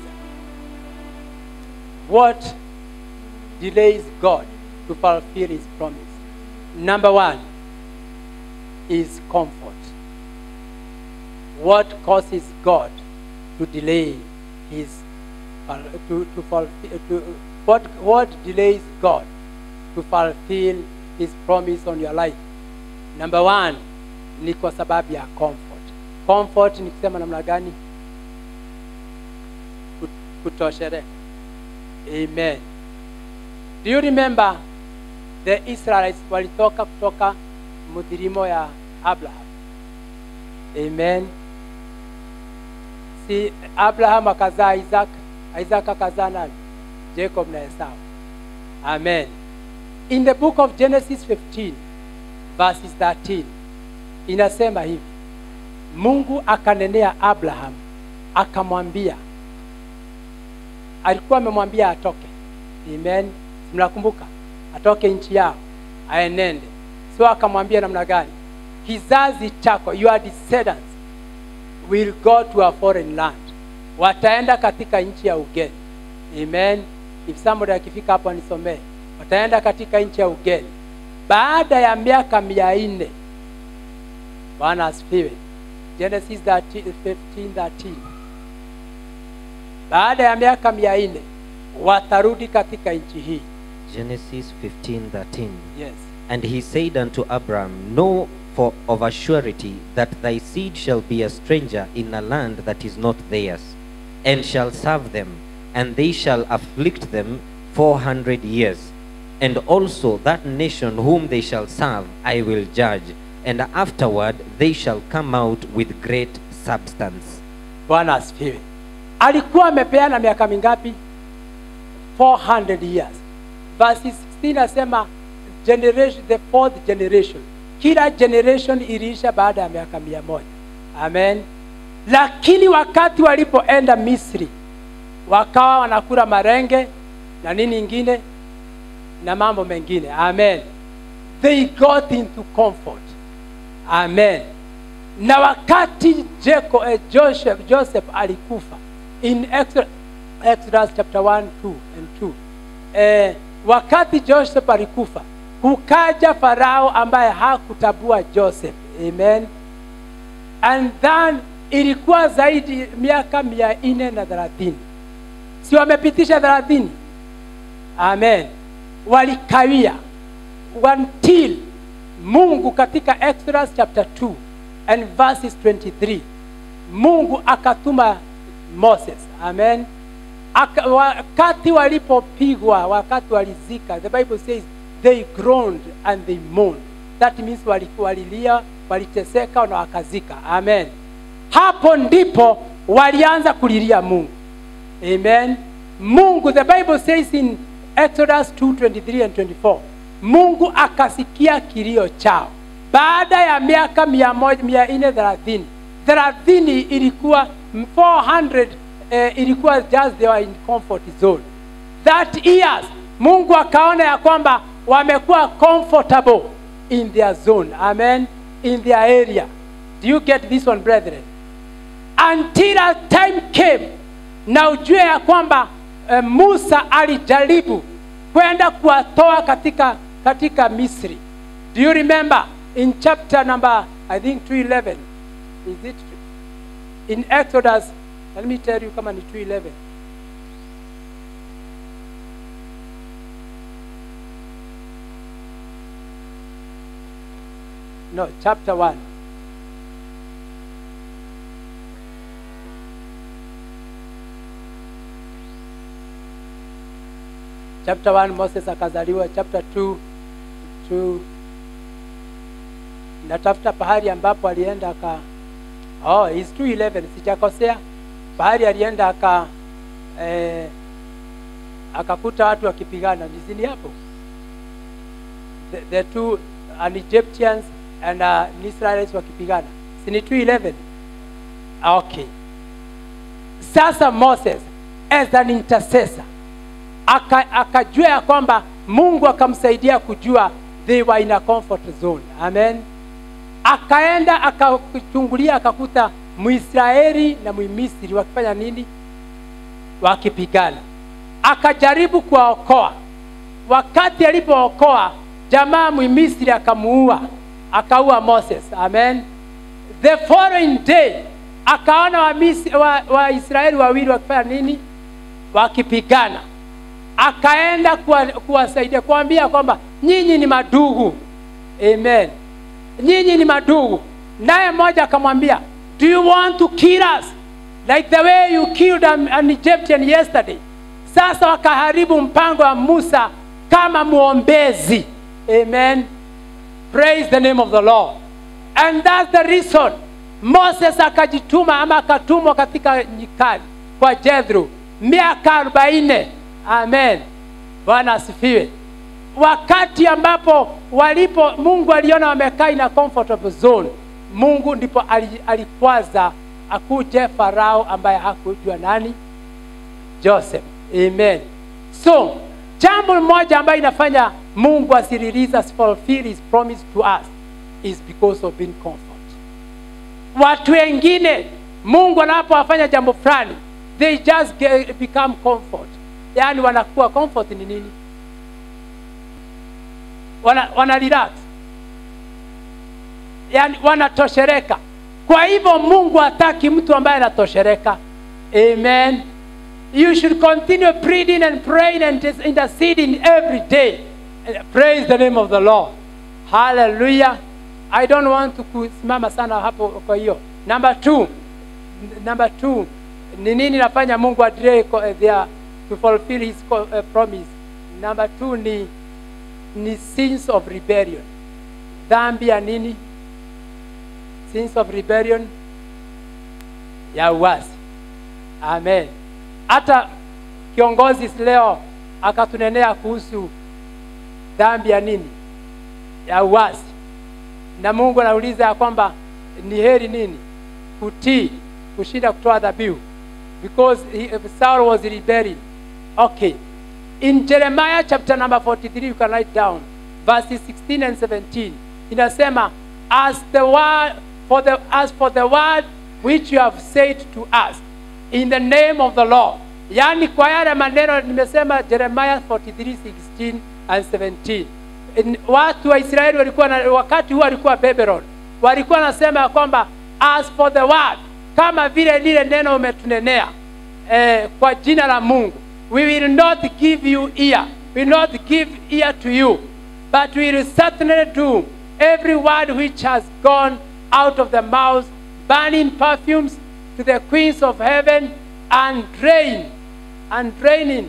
what delays god to fulfill his promise number one is comfort what causes god to delay his to, to fulfill to, what, what delays god to fulfill his promise on your life number one ni kwa sababu ya comfort comfort ni kusema namna gani Kut- kutosheleka amen do you remember the israelites walitoka kutoka mudhirimo ya abraham amen si abraham akazaa isaac isaac akazaa nani jacob na esau amen in the book of genesis 15 verses 13 inasema hivi mungu akanenea abraham akamwambia alikuwa amemwambia atoke amen mnakumbuka atoke nchi yao aenende so akamwambia namna gani kizazi chako your descendants will go to a foreign land wataenda katika nchi ya ugeni amen if somebody akifika hapo nisomee wataenda katika nchi ya ugeni baada ya miaka mia nne bwana asifiwe genesis 13, 15, 13 baada ya miaka mia nne watarudi katika nchi hii Genesis 15:13. yes And he said unto Abram, Know for of a surety that thy seed shall be a stranger in a land that is not theirs, and shall serve them, and they shall afflict them four hundred years. And also that nation whom they shall serve I will judge, and afterward they shall come out with great substance. bwana asifiwe alikuwa amepeana miaka mingapi 400 years verse 16 nasema generation the fourth generation kila generation iliisha baada ya miaka mia moja amen lakini wakati walipoenda misri wakawa wanakula marenge na nini ingine na mambo mengine amen they got into comfort amen na wakati Jacob, eh, joseph, joseph alikufa in Exodus, Exodus chapter 1 2 and 2 eh, wakati joseph alikufa kukaja farao ambaye hakutabua joseph amen and then ilikuwa zaidi miaka mia nne na thelathini si wamepitisha thelathini amen walikawia until mungu katika exodus chapter 2 and verses 23 mungu akatuma moses amen Aka, wakati walipopigwa wakati walizika the bible says they groaned and they moaned that means wali- walilia waliteseka na wakazika amen hapo ndipo walianza kulilia mungu amen mungu the bible says in exodus 2:23 and 24 mungu akasikia kilio chao baada ya miaka mia moja- mia nne thelathini thelathini ilikuwa 400 eh, ilikuwa just they were in comfort zone that years mungu akaona ya kwamba wamekuwa comfortable in their zone amen in their area do you get this one brethren until a time came na ujue ya kwamba uh, musa alijaribu kwenda kuwatoa katika katika misri do you remember in chapter number i think 211 is it in exodus let me tell you kama ni 211 no chapter 1 chapter 1 moses akazaliwa chapter 2 2 natafuta pahali ambapo alienda aka oh, is 211 sijakosea pahali alienda aka eh, akakuta watu wakipigana nizini hapo the, the two an Egyptians and uh, an Israelites wakipigana si ni 211 okay sasa moses as an intercessor aka- akajua ya kwamba mungu akamsaidia kujua they were in a comfort zone amen akaenda akachungulia akakuta mwisraeli na mmisri wakifanya nini wakipigana akajaribu kuwaokoa wakati alipookoa jamaa mmisri akamuua akaua moses amen the following day akaona waisraeli wa, wa Israeli wawili wakifanya nini wakipigana akaenda kuwa- kuwasaidia kuambia kwamba nyinyi ni madugu amen nyinyi ni madugu naye mmoja akamwambia do you want to kill us like the way you killed an, an egyptian yesterday sasa wakaharibu mpango wa musa kama mwombezi amen praise the name of the lord and that's the reason moses akajituma ama akatumwa katika nyikani kwa jethro miaka arobaini amen bwana asifiwe wakati ambapo walipo mungu aliona wamekaa in a comfortable zone mungu ndipo ali- alikwaza akuje farao ambaye hakujua nani joseph amen so jambo moja ambayo inafanya mungu asirelease us fulfill his promise to us is because of being comfort watu wengine mungu anapowafanya jambo fulani they just get, become comfort yaani wanakuwa comfort ni nini wana, wana relax yaani wanatoshereka kwa hivyo mungu hataki mtu ambaye anatoshereka amen you should continue pleading and praying and interceding every day praise the name of the lord hallelujah i don't want to kusimama sana hapo kwa hiyo number two number two ni nini nafanya mungu adelay ko- eh, their to fulfill his co- eh, promise number two ni ni sins of rebellion dhambi ya nini sins of rebellion ya uasi amen hata kiongozi leo akatunenea kuhusu dhambi ya nini ya uasi na mungu anauliza ya kwamba ni heri nini kutii kushinda kutoa dhabihu because he, Saul was rebelling okay in jeremiah chapter number 43 you can write down verses 16 and 17 inasema as the word for the as for the word which you have said to us in the name of the lord yaani kwa yale maneno nimesema jeremiah 43 16 and 17 In- watu wa israeli walikuwa na, wakati huo walikuwa babylon walikuwa wanasema ya kwamba as for the word kama vile lile neno umetunenea eh, kwa jina la mungu we will not give you ear we will not give ear to you but we will certainly do every word which has gone out of the mouth burning perfumes to the queens of heaven and drain and draining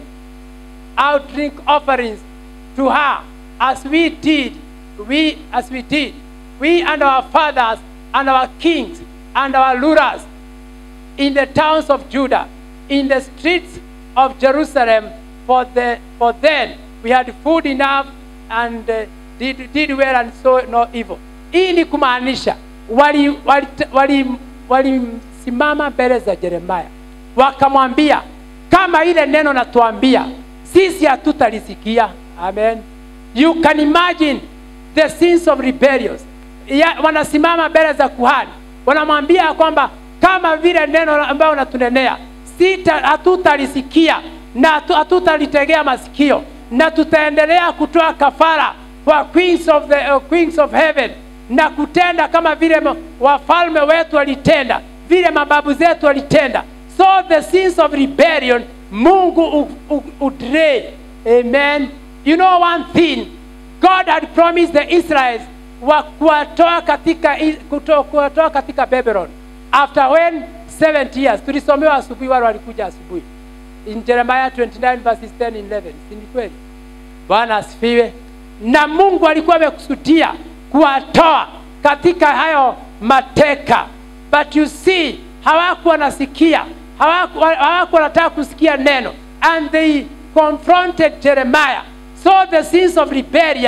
out drink offerings to her as we did we as we did we and our fathers and our kings and our rulers in the towns of Judah, in the streets of Jerusalem, for, the, for then we had food enough and uh, did, did well and saw no evil. Hii ni kumaanisha walimsimama wali, wali, wali walisimama mbele za Yeremia wakamwambia, kama ile neno natuambia sisi hatutalisikia. Amen. You can imagine the sins of rebellions. Ya, wanasimama mbele za kuhani wanamwambia ya kwamba kama vile neno ambayo unatunenea sita hatutalisikia na hatu- hatutalitegea masikio na tutaendelea kutoa kafara kwa queens of, the, uh, queens of heaven na kutenda kama vile ma- wafalme wetu walitenda vile mababu zetu walitenda so the sins of rebellion mungu u- u- udrei amen you know one thing god had promised the israelites wa kuwatoa katika i- kuto- kuwatoa katika babylon after when 70 years tulisomewa asubuhi wale walikuja asubuhi in jeremiah 29 verses 10 and 11 si ni kweli bwana asifiwe na mungu alikuwa amekusudia kuwatoa katika hayo mateka but you see hawakuwa wanasikia hawakuwa hawakuwa wanataka kusikia neno and they confronted jeremiah so the sins of rebellious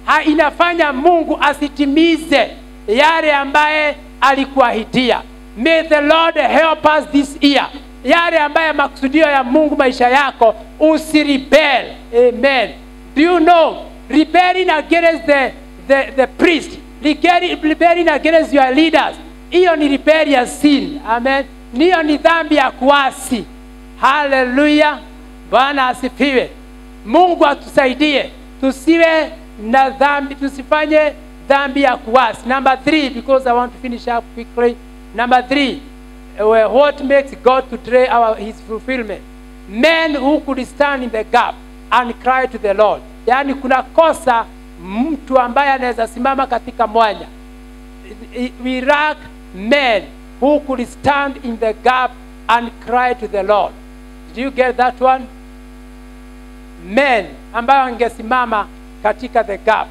ha- inafanya mungu asitimize yale ambaye alikuahidia may the lord help us this year yale ambaye makusudio ya mungu maisha yako usiribel amen do you know rebelling against the, the, the priest rebelling rebelling against your leaders hiyo ni rebellious sin amen niyo ni dhambi ya kuasi haleluya bwana asifiwe mungu atusaidie tusiwe na dhambi tusifanye dhambi ya kuasi number three because i want to finish up quickly number three uh, what makes god to delay our, his fulfillment men who could stand in the gap and cry to the lord yaani kuna kosa mtu ambaye anaweza simama katika mwanya we lack men who could stand in the gap and cry to the Lord. Did you get that one? Men ambayo wangesimama katika the gap.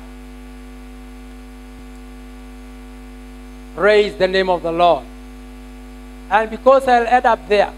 Praise the name of the Lord. And because I'll end up there,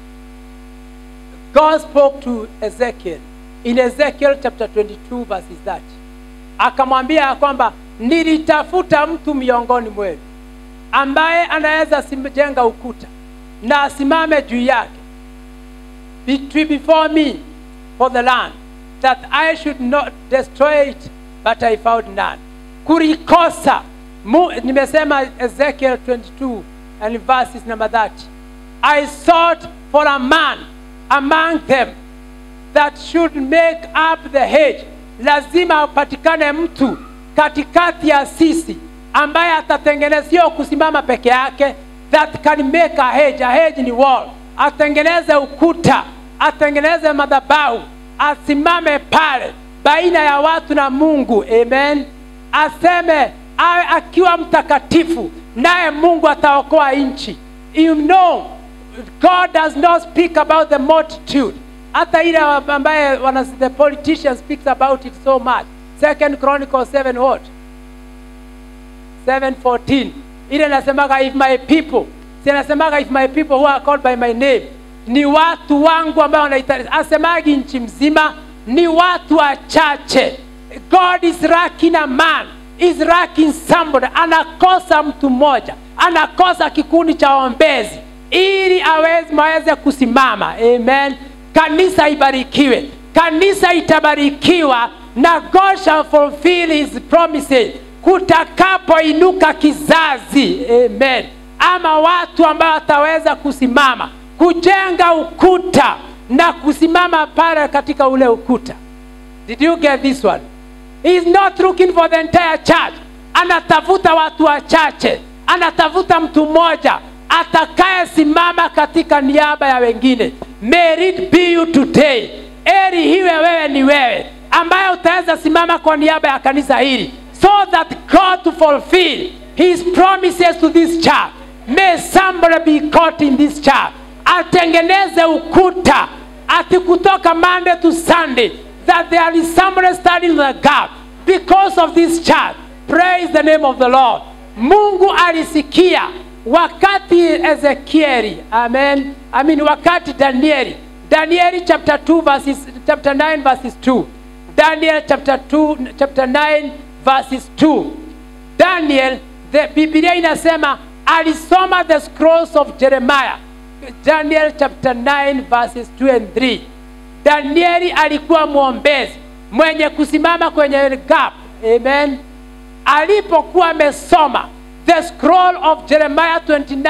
God spoke to Ezekiel in Ezekiel chapter 22 verses 30. Akamwambia ya kwamba nilitafuta mtu miongoni mwenu ambaye anaweza sim- jenga ukuta na asimame juu yake Be- before me for the land that I should not destroy it but I found none. Kulikosa Mu, nimesema Ezekiel 22 and verses number 30. I sought for a man among them that should make up the hedge. Lazima upatikane mtu katikati ya sisi ambaye atatengeneza sio kusimama peke yake, that can make a hedge. A hedge ni wall. Atengeneze ukuta, atengeneze madhabahu, asimame pale baina ya watu na Mungu. Amen. Aseme awe akiwa mtakatifu, naye Mungu ataokoa nchi. You know, God does not speak about the multitude. Hata ile ambaye wana, the politician speaks about it so much. Second Chronicles 7 what? 7:14 ile nasemaga if my people si nasemaga if my people who are called by my name ni watu wangu ambao wanahitaji asemagi nchi mzima ni watu wachache god is lacking a man is lacking somebody anakosa mtu mmoja anakosa kikundi cha ombezi ili aweze maweze kusimama amen kanisa ibarikiwe kanisa itabarikiwa na god shall fulfill his promises kutakapoinuka kizazi amen ama watu ambao wataweza kusimama kujenga ukuta na kusimama pale katika ule ukuta did you get this one he is not looking for the entire church anatafuta watu wachache anatafuta mtu mmoja atakayesimama katika niaba ya wengine may it be you today eri hiwe wewe ni wewe ambaye utaweza simama kwa niaba ya kanisa hili so that God to fulfill his promises to this church. May somebody be caught in this church. Atengeneze ukuta ati kutoka Monday to Sunday that there is somebody standing in the gap because of this church. Praise the name of the Lord. Mungu alisikia wakati Ezekieli, amen. I mean wakati Danieli, Danieli chapter 2 verses chapter 9 verses 2. Daniel chapter 2 chapter 9 verses 2 daniel the biblia inasema alisoma the scrolls of jeremiah daniel chapter 9 verses 2 and 3 danieli alikuwa mwombezi mwenye kusimama kwenye gap amen alipokuwa amesoma the scroll of jeremiah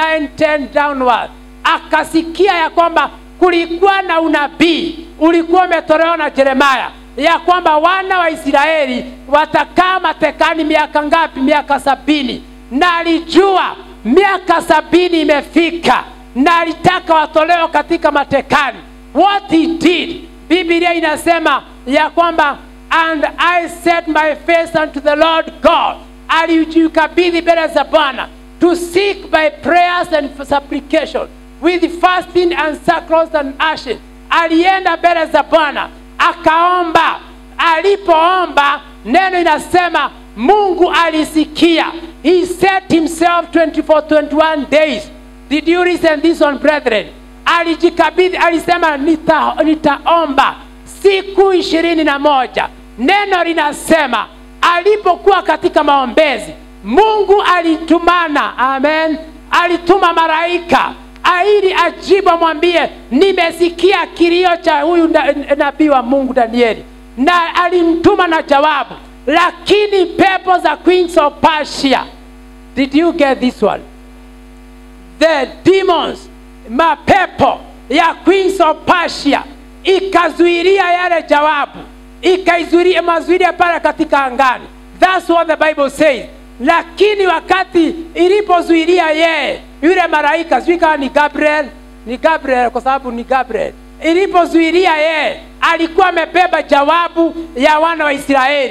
29:10 downward akasikia ya kwamba kulikuwa na unabii ulikuwa umetolewa na jeremaya ya kwamba wana wa Israeli watakaa matekani miaka ngapi? Miaka sabini. Na alijua miaka sabini imefika, na alitaka watolewe katika matekani. What he did, Biblia inasema ya kwamba and I set my face unto the Lord God, alijikabidhi mbele za Bwana to seek by prayers and supplication with fasting and sackcloth and ashes. Alienda mbele za Bwana akaomba. Alipoomba, neno inasema Mungu alisikia. He set himself 24 21 days. Did you listen this one brethren? Alijikabidhi, alisema nita, nitaomba siku ishirini na moja. Neno linasema alipokuwa katika maombezi mungu alitumana amen alituma malaika ili ajibu amwambie nimesikia kilio cha huyu na- nabii wa mungu danieli na alimtuma na jawabu lakini pepo za queens of persia did you get this one the demons mapepo ya queens of persia ikazuilia yale jawabu ikaizuilia mazuilia pale katika angani thats what the bible says lakini wakati ilipozuilia yeye yule malaika sijui kama ni gabriel ni gabriel kwa sababu ni gabriel ilipozuilia yeye alikuwa amebeba jawabu ya wana wa israeli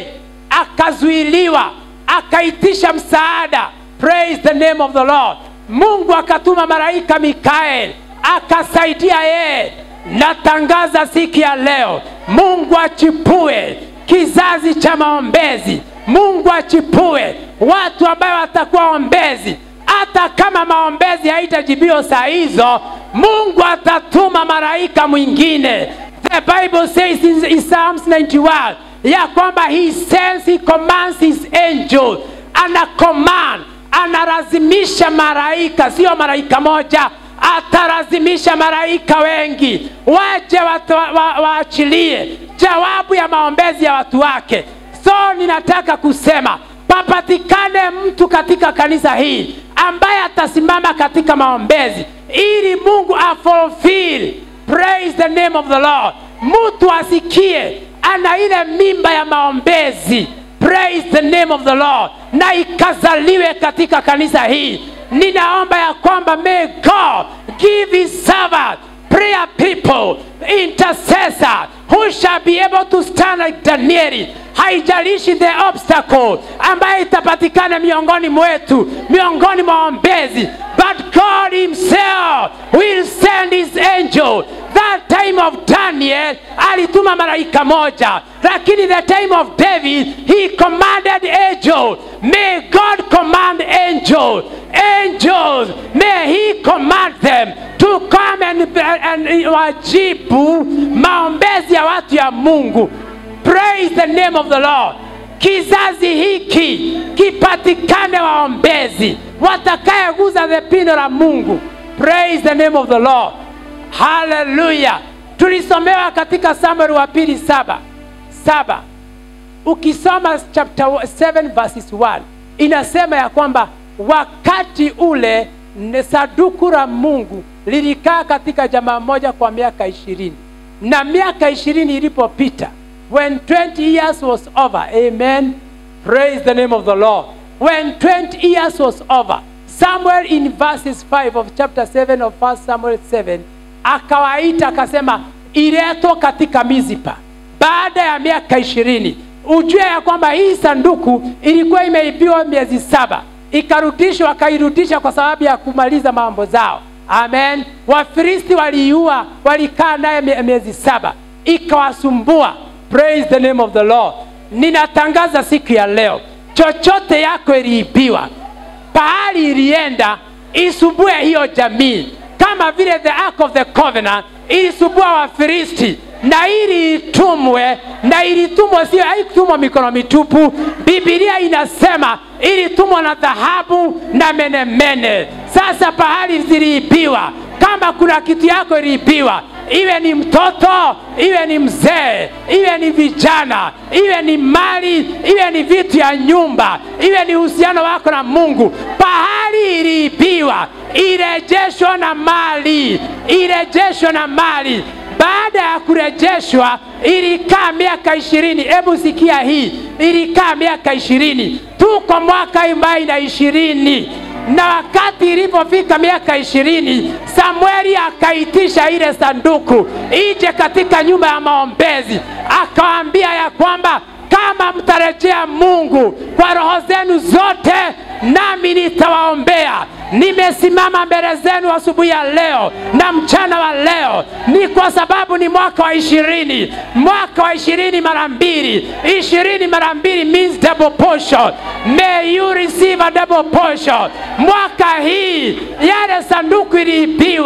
akazuiliwa akaitisha msaada praise the name of the lord mungu akatuma malaika mikael akasaidia yeye natangaza siku ya leo mungu achipue kizazi cha maombezi mungu achipue watu ambayo watakuwa ombezi hata kama maombezi haitajibiwa saa hizo mungu atatuma malaika mwingine the bible says in, in psalms 91 ya kwamba he sends he commands his angel ana command analazimisha malaika sio malaika moja atalazimisha malaika wengi waje watu- wa- wa- waachilie jawabu ya maombezi ya watu wake so ninataka kusema papatikane mtu katika kanisa hii ambaye atasimama katika maombezi ili mungu afulfill praise the name of the lord mtu asikie ana ile mimba ya maombezi praise the name of the lord na ikazaliwe katika kanisa hii ninaomba ya kwamba may god give his servant prayer people intercessor who shall be able to stand like danieli haijalishi the obstacle ambayo itapatikana miongoni mwetu miongoni mwa ombezi but god himself will send his angel that time of daniel alituma malaika moja lakini the time of david he commanded angel may god command angel angels may he command them to come and, and wajibu maombezi ya watu ya mungu praise the name of the lord kizazi hiki kipatikane waombezi watakayeguza the pino la mungu praise the name of the lord haleluya tulisomewa katika samueli wa pili saba saba ukisoma chapter 7 verses 1 inasema ya kwamba wakati ule ne- saduku la mungu lilikaa katika jamaa moja kwa miaka ishirini na miaka ishirini ilipopita when 20 years was over amen praise the name of the lord when 20 years was over samuel in verses 5 of chapter 7 of 1 samuel 7 akawaita akasema iletwa katika mizipa baada ya miaka ishirini ujue ya kwamba hii sanduku ilikuwa imeibiwa miezi saba ikarudishwa wakairudisha kwa sababu ya kumaliza mambo zao amen wafilisti waliiua walikaa naye mie- miezi saba ikawasumbua praise the name of the lord ninatangaza siku ya leo chochote yako iliibiwa pahali ilienda isumbue hiyo jamii kama vile the ark of the covenant ilisumbua wafilisti na ili itumwe na ilitumwa sio haikutumwa mikono mitupu bibilia inasema ilitumwa na dhahabu na menemene sasa pahali ziliibiwa kama kuna kitu yako iliibiwa iwe ni mtoto iwe ni mzee iwe ni vijana iwe ni mali iwe ni vitu ya nyumba iwe ni uhusiano wako na mungu pahali iliibiwa irejeshwa na mali irejeshwa na mali baada ya kurejeshwa ilikaa miaka ishirini hebu sikia hii ilikaa miaka ishirini tuko mwaka ambayo ina ishirini na wakati ilipofika miaka ishirini samueli akaitisha ile sanduku ije katika nyumba ya maombezi akawaambia ya kwamba kama mtarejea mungu kwa roho zenu zote nami nitawaombea nimesimama mbele zenu asubuhi ya leo na mchana wa leo ni kwa sababu ni mwaka wa ishirini mwaka wa ishirini mara mbili ishirini mara mbili means double portion may you receive a double portion mwaka hii yale sanduku iliibiwa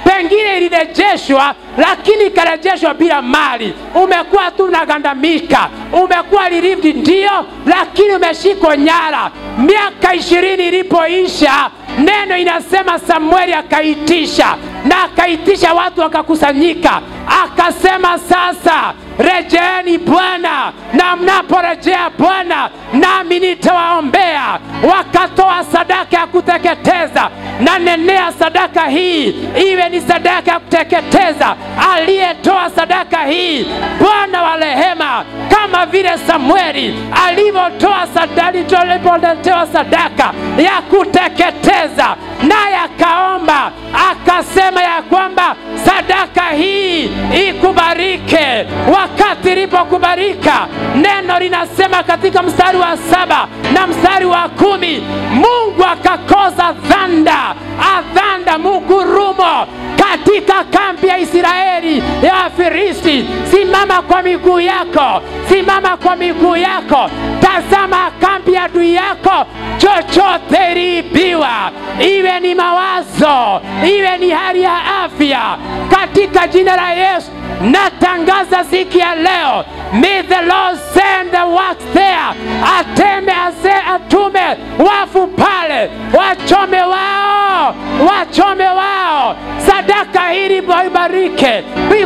pengine ilirejeshwa lakini ikarejeshwa bila mali umekuwa tu unagandamika umekuwa relieved ndio lakini umeshikwa nyara miaka ishirini ilipoisha neno inasema samueli akaitisha na akaitisha watu wakakusanyika akasema sasa rejeeni bwana na mnaporejea bwana nami nitawaombea wakatoa sadaka ya kuteketeza na nenea sadaka hii iwe ni sadaka ya kuteketeza aliyetoa sadaka hii bwana wa rehema kama vile samueli alivyotoa sadaka alipoletewa sadaka ya kuteketeza naye akaomba akasema ya kwamba sadaka hii ikubarike wakati ilipokubarika neno linasema katika mstari wa saba na mstari wa kumi mungu akakoza dhanda adhanda mugurumo katika kambi ya israeli ya wafilisti simama kwa miguu yako simama kwa miguu yako tazama kambi ya adui yako chochote iliibiwa iwe ni mawazo iwe ni hali ya afya katika jina la yesu natangaza siku ya leo may the lord send the works there ateme ase atume wafu pale wachome wao wachome wao sadaka hili ibarike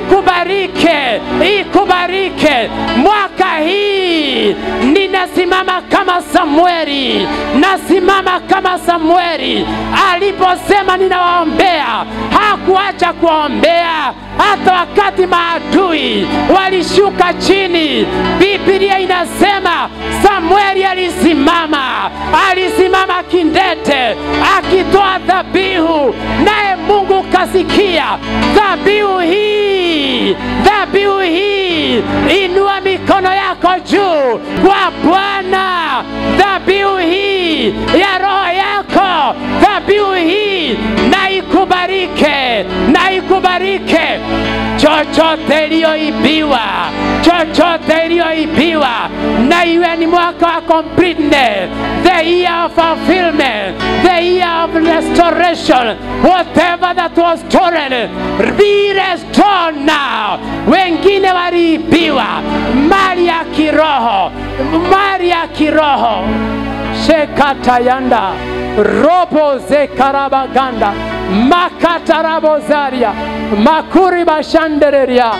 ikubarike ikubarike mwaka hii ninasimama kama samueli nasimama kama samueli aliposema ninawaombea hakuacha kuwaombea hata wakati maadui walishuka chini biblia inasema samueli alisimama alisimama kindete akitoa dhabihu naye mungu kasikia dhabihu hii dhabihu hii inua mikono yako juu kwa bwana dhabihu hii ya roho yako dhabihu hii na ikubarike na ikubarike chochote iliyoibiwa chochote iliyoibiwa na iwe ni mwaka wa completeness the year of fulfillment the year of restoration whatever that was stolen be restored now wengine waliibiwa mali ya kiroho mali ya kiroho shekatayanda robo zekarabaganda makatarabozaria makuri bashandereria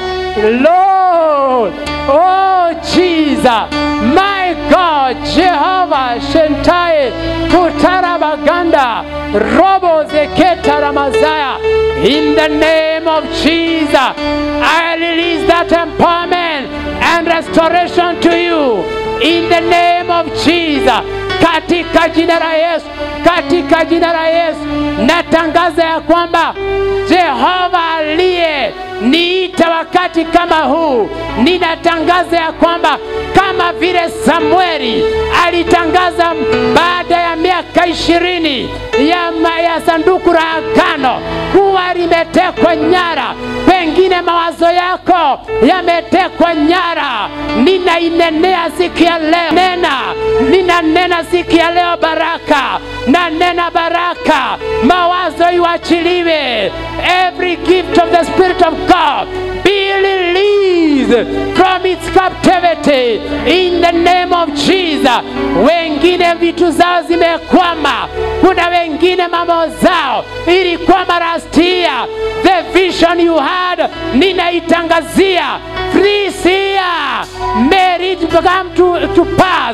lord oh jesus my god jehovah shentaye kutarabaganda robo zeketaramazaya in the name of jesus i release that empowerment and restoration to you in the name of jesus katika jina la Yesu, katika jina la Yesu natangaza ya kwamba Jehova aliye niita wakati kama huu, ninatangaza ya kwamba kama vile Samueli alitangaza baada ya miaka ishirini ya, ma- ya sanduku la agano kuwa limetekwa nyara, pengine mawazo yako yametekwa nyara, ninainenea siku ya leo, nena ninanena siku ya leo baraka, na nena baraka, mawazo iwachiliwe, every gift of the Spirit of God be released from its captivity in the name of Jesus. Wengine vitu zao zimekwama, kuna wengine mambo zao ilikwama last year. The vision you had, ninaitangazia this year, may it come to, to pass.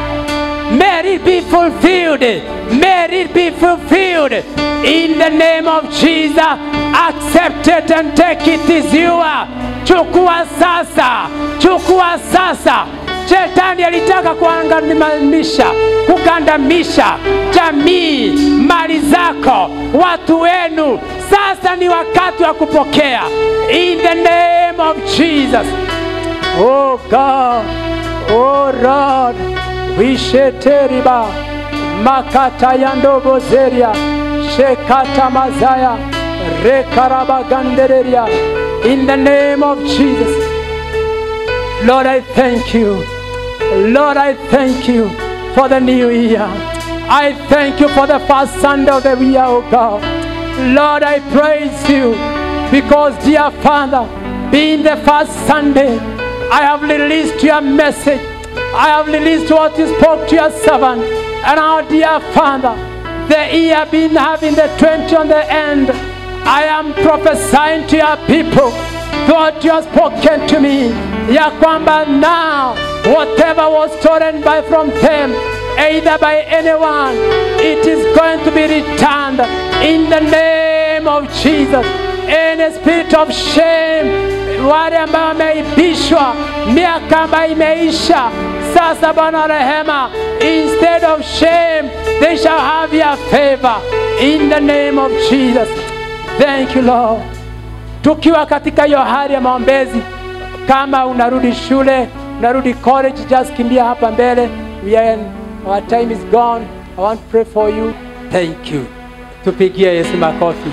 May it be fulfilled. May it be fulfilled. In the name of Jesus, accept it and take it as you are. Chukua sasa, chukua sasa. Shetani alitaka kuangamiza, kugandamisha jamii, mali zako, watu wenu. Sasa ni wakati wa kupokea. In the name of Jesus. Oh God, oh Lord, wisheteriba makata yandobozeria shekata mazaya rekarabagandereria in the name of Jesus. Lord, I thank you. Lord, I thank you for the new year. I thank you for the first Sunday of the year, oh God. Lord, I praise you because, dear Father, being the first Sunday, I have released your message. I have released what you spoke to your servant. And now, dear Father, the year been having the 20 on the end. I am prophesying to your people what you have spoken to me. Ya kwamba now, whatever was stolen by from them, either by anyone, it is going to be returned in the name of Jesus. Any spirit of shame, wale ambao wameibishwa miaka ambayo imeisha, sasa Bwana wa rehema, instead of shame, they shall have your favor in the name of Jesus. Thank you Lord. Tukiwa katika hiyo hali ya maombezi, kama unarudi shule, unarudi college, just kimbia hapa mbele. We are in, our time is gone. I want to pray for you. Thank you. Tupigie Yesu makofi.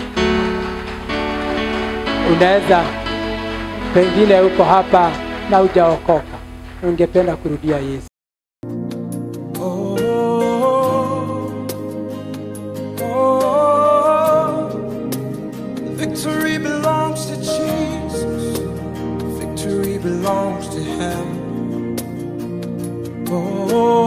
Unaweza pengine uko hapa na hujaokoka, ungependa kurudia Yesu. Oh, oh, victory belongs to Jesus. Victory belongs to Him. Oh,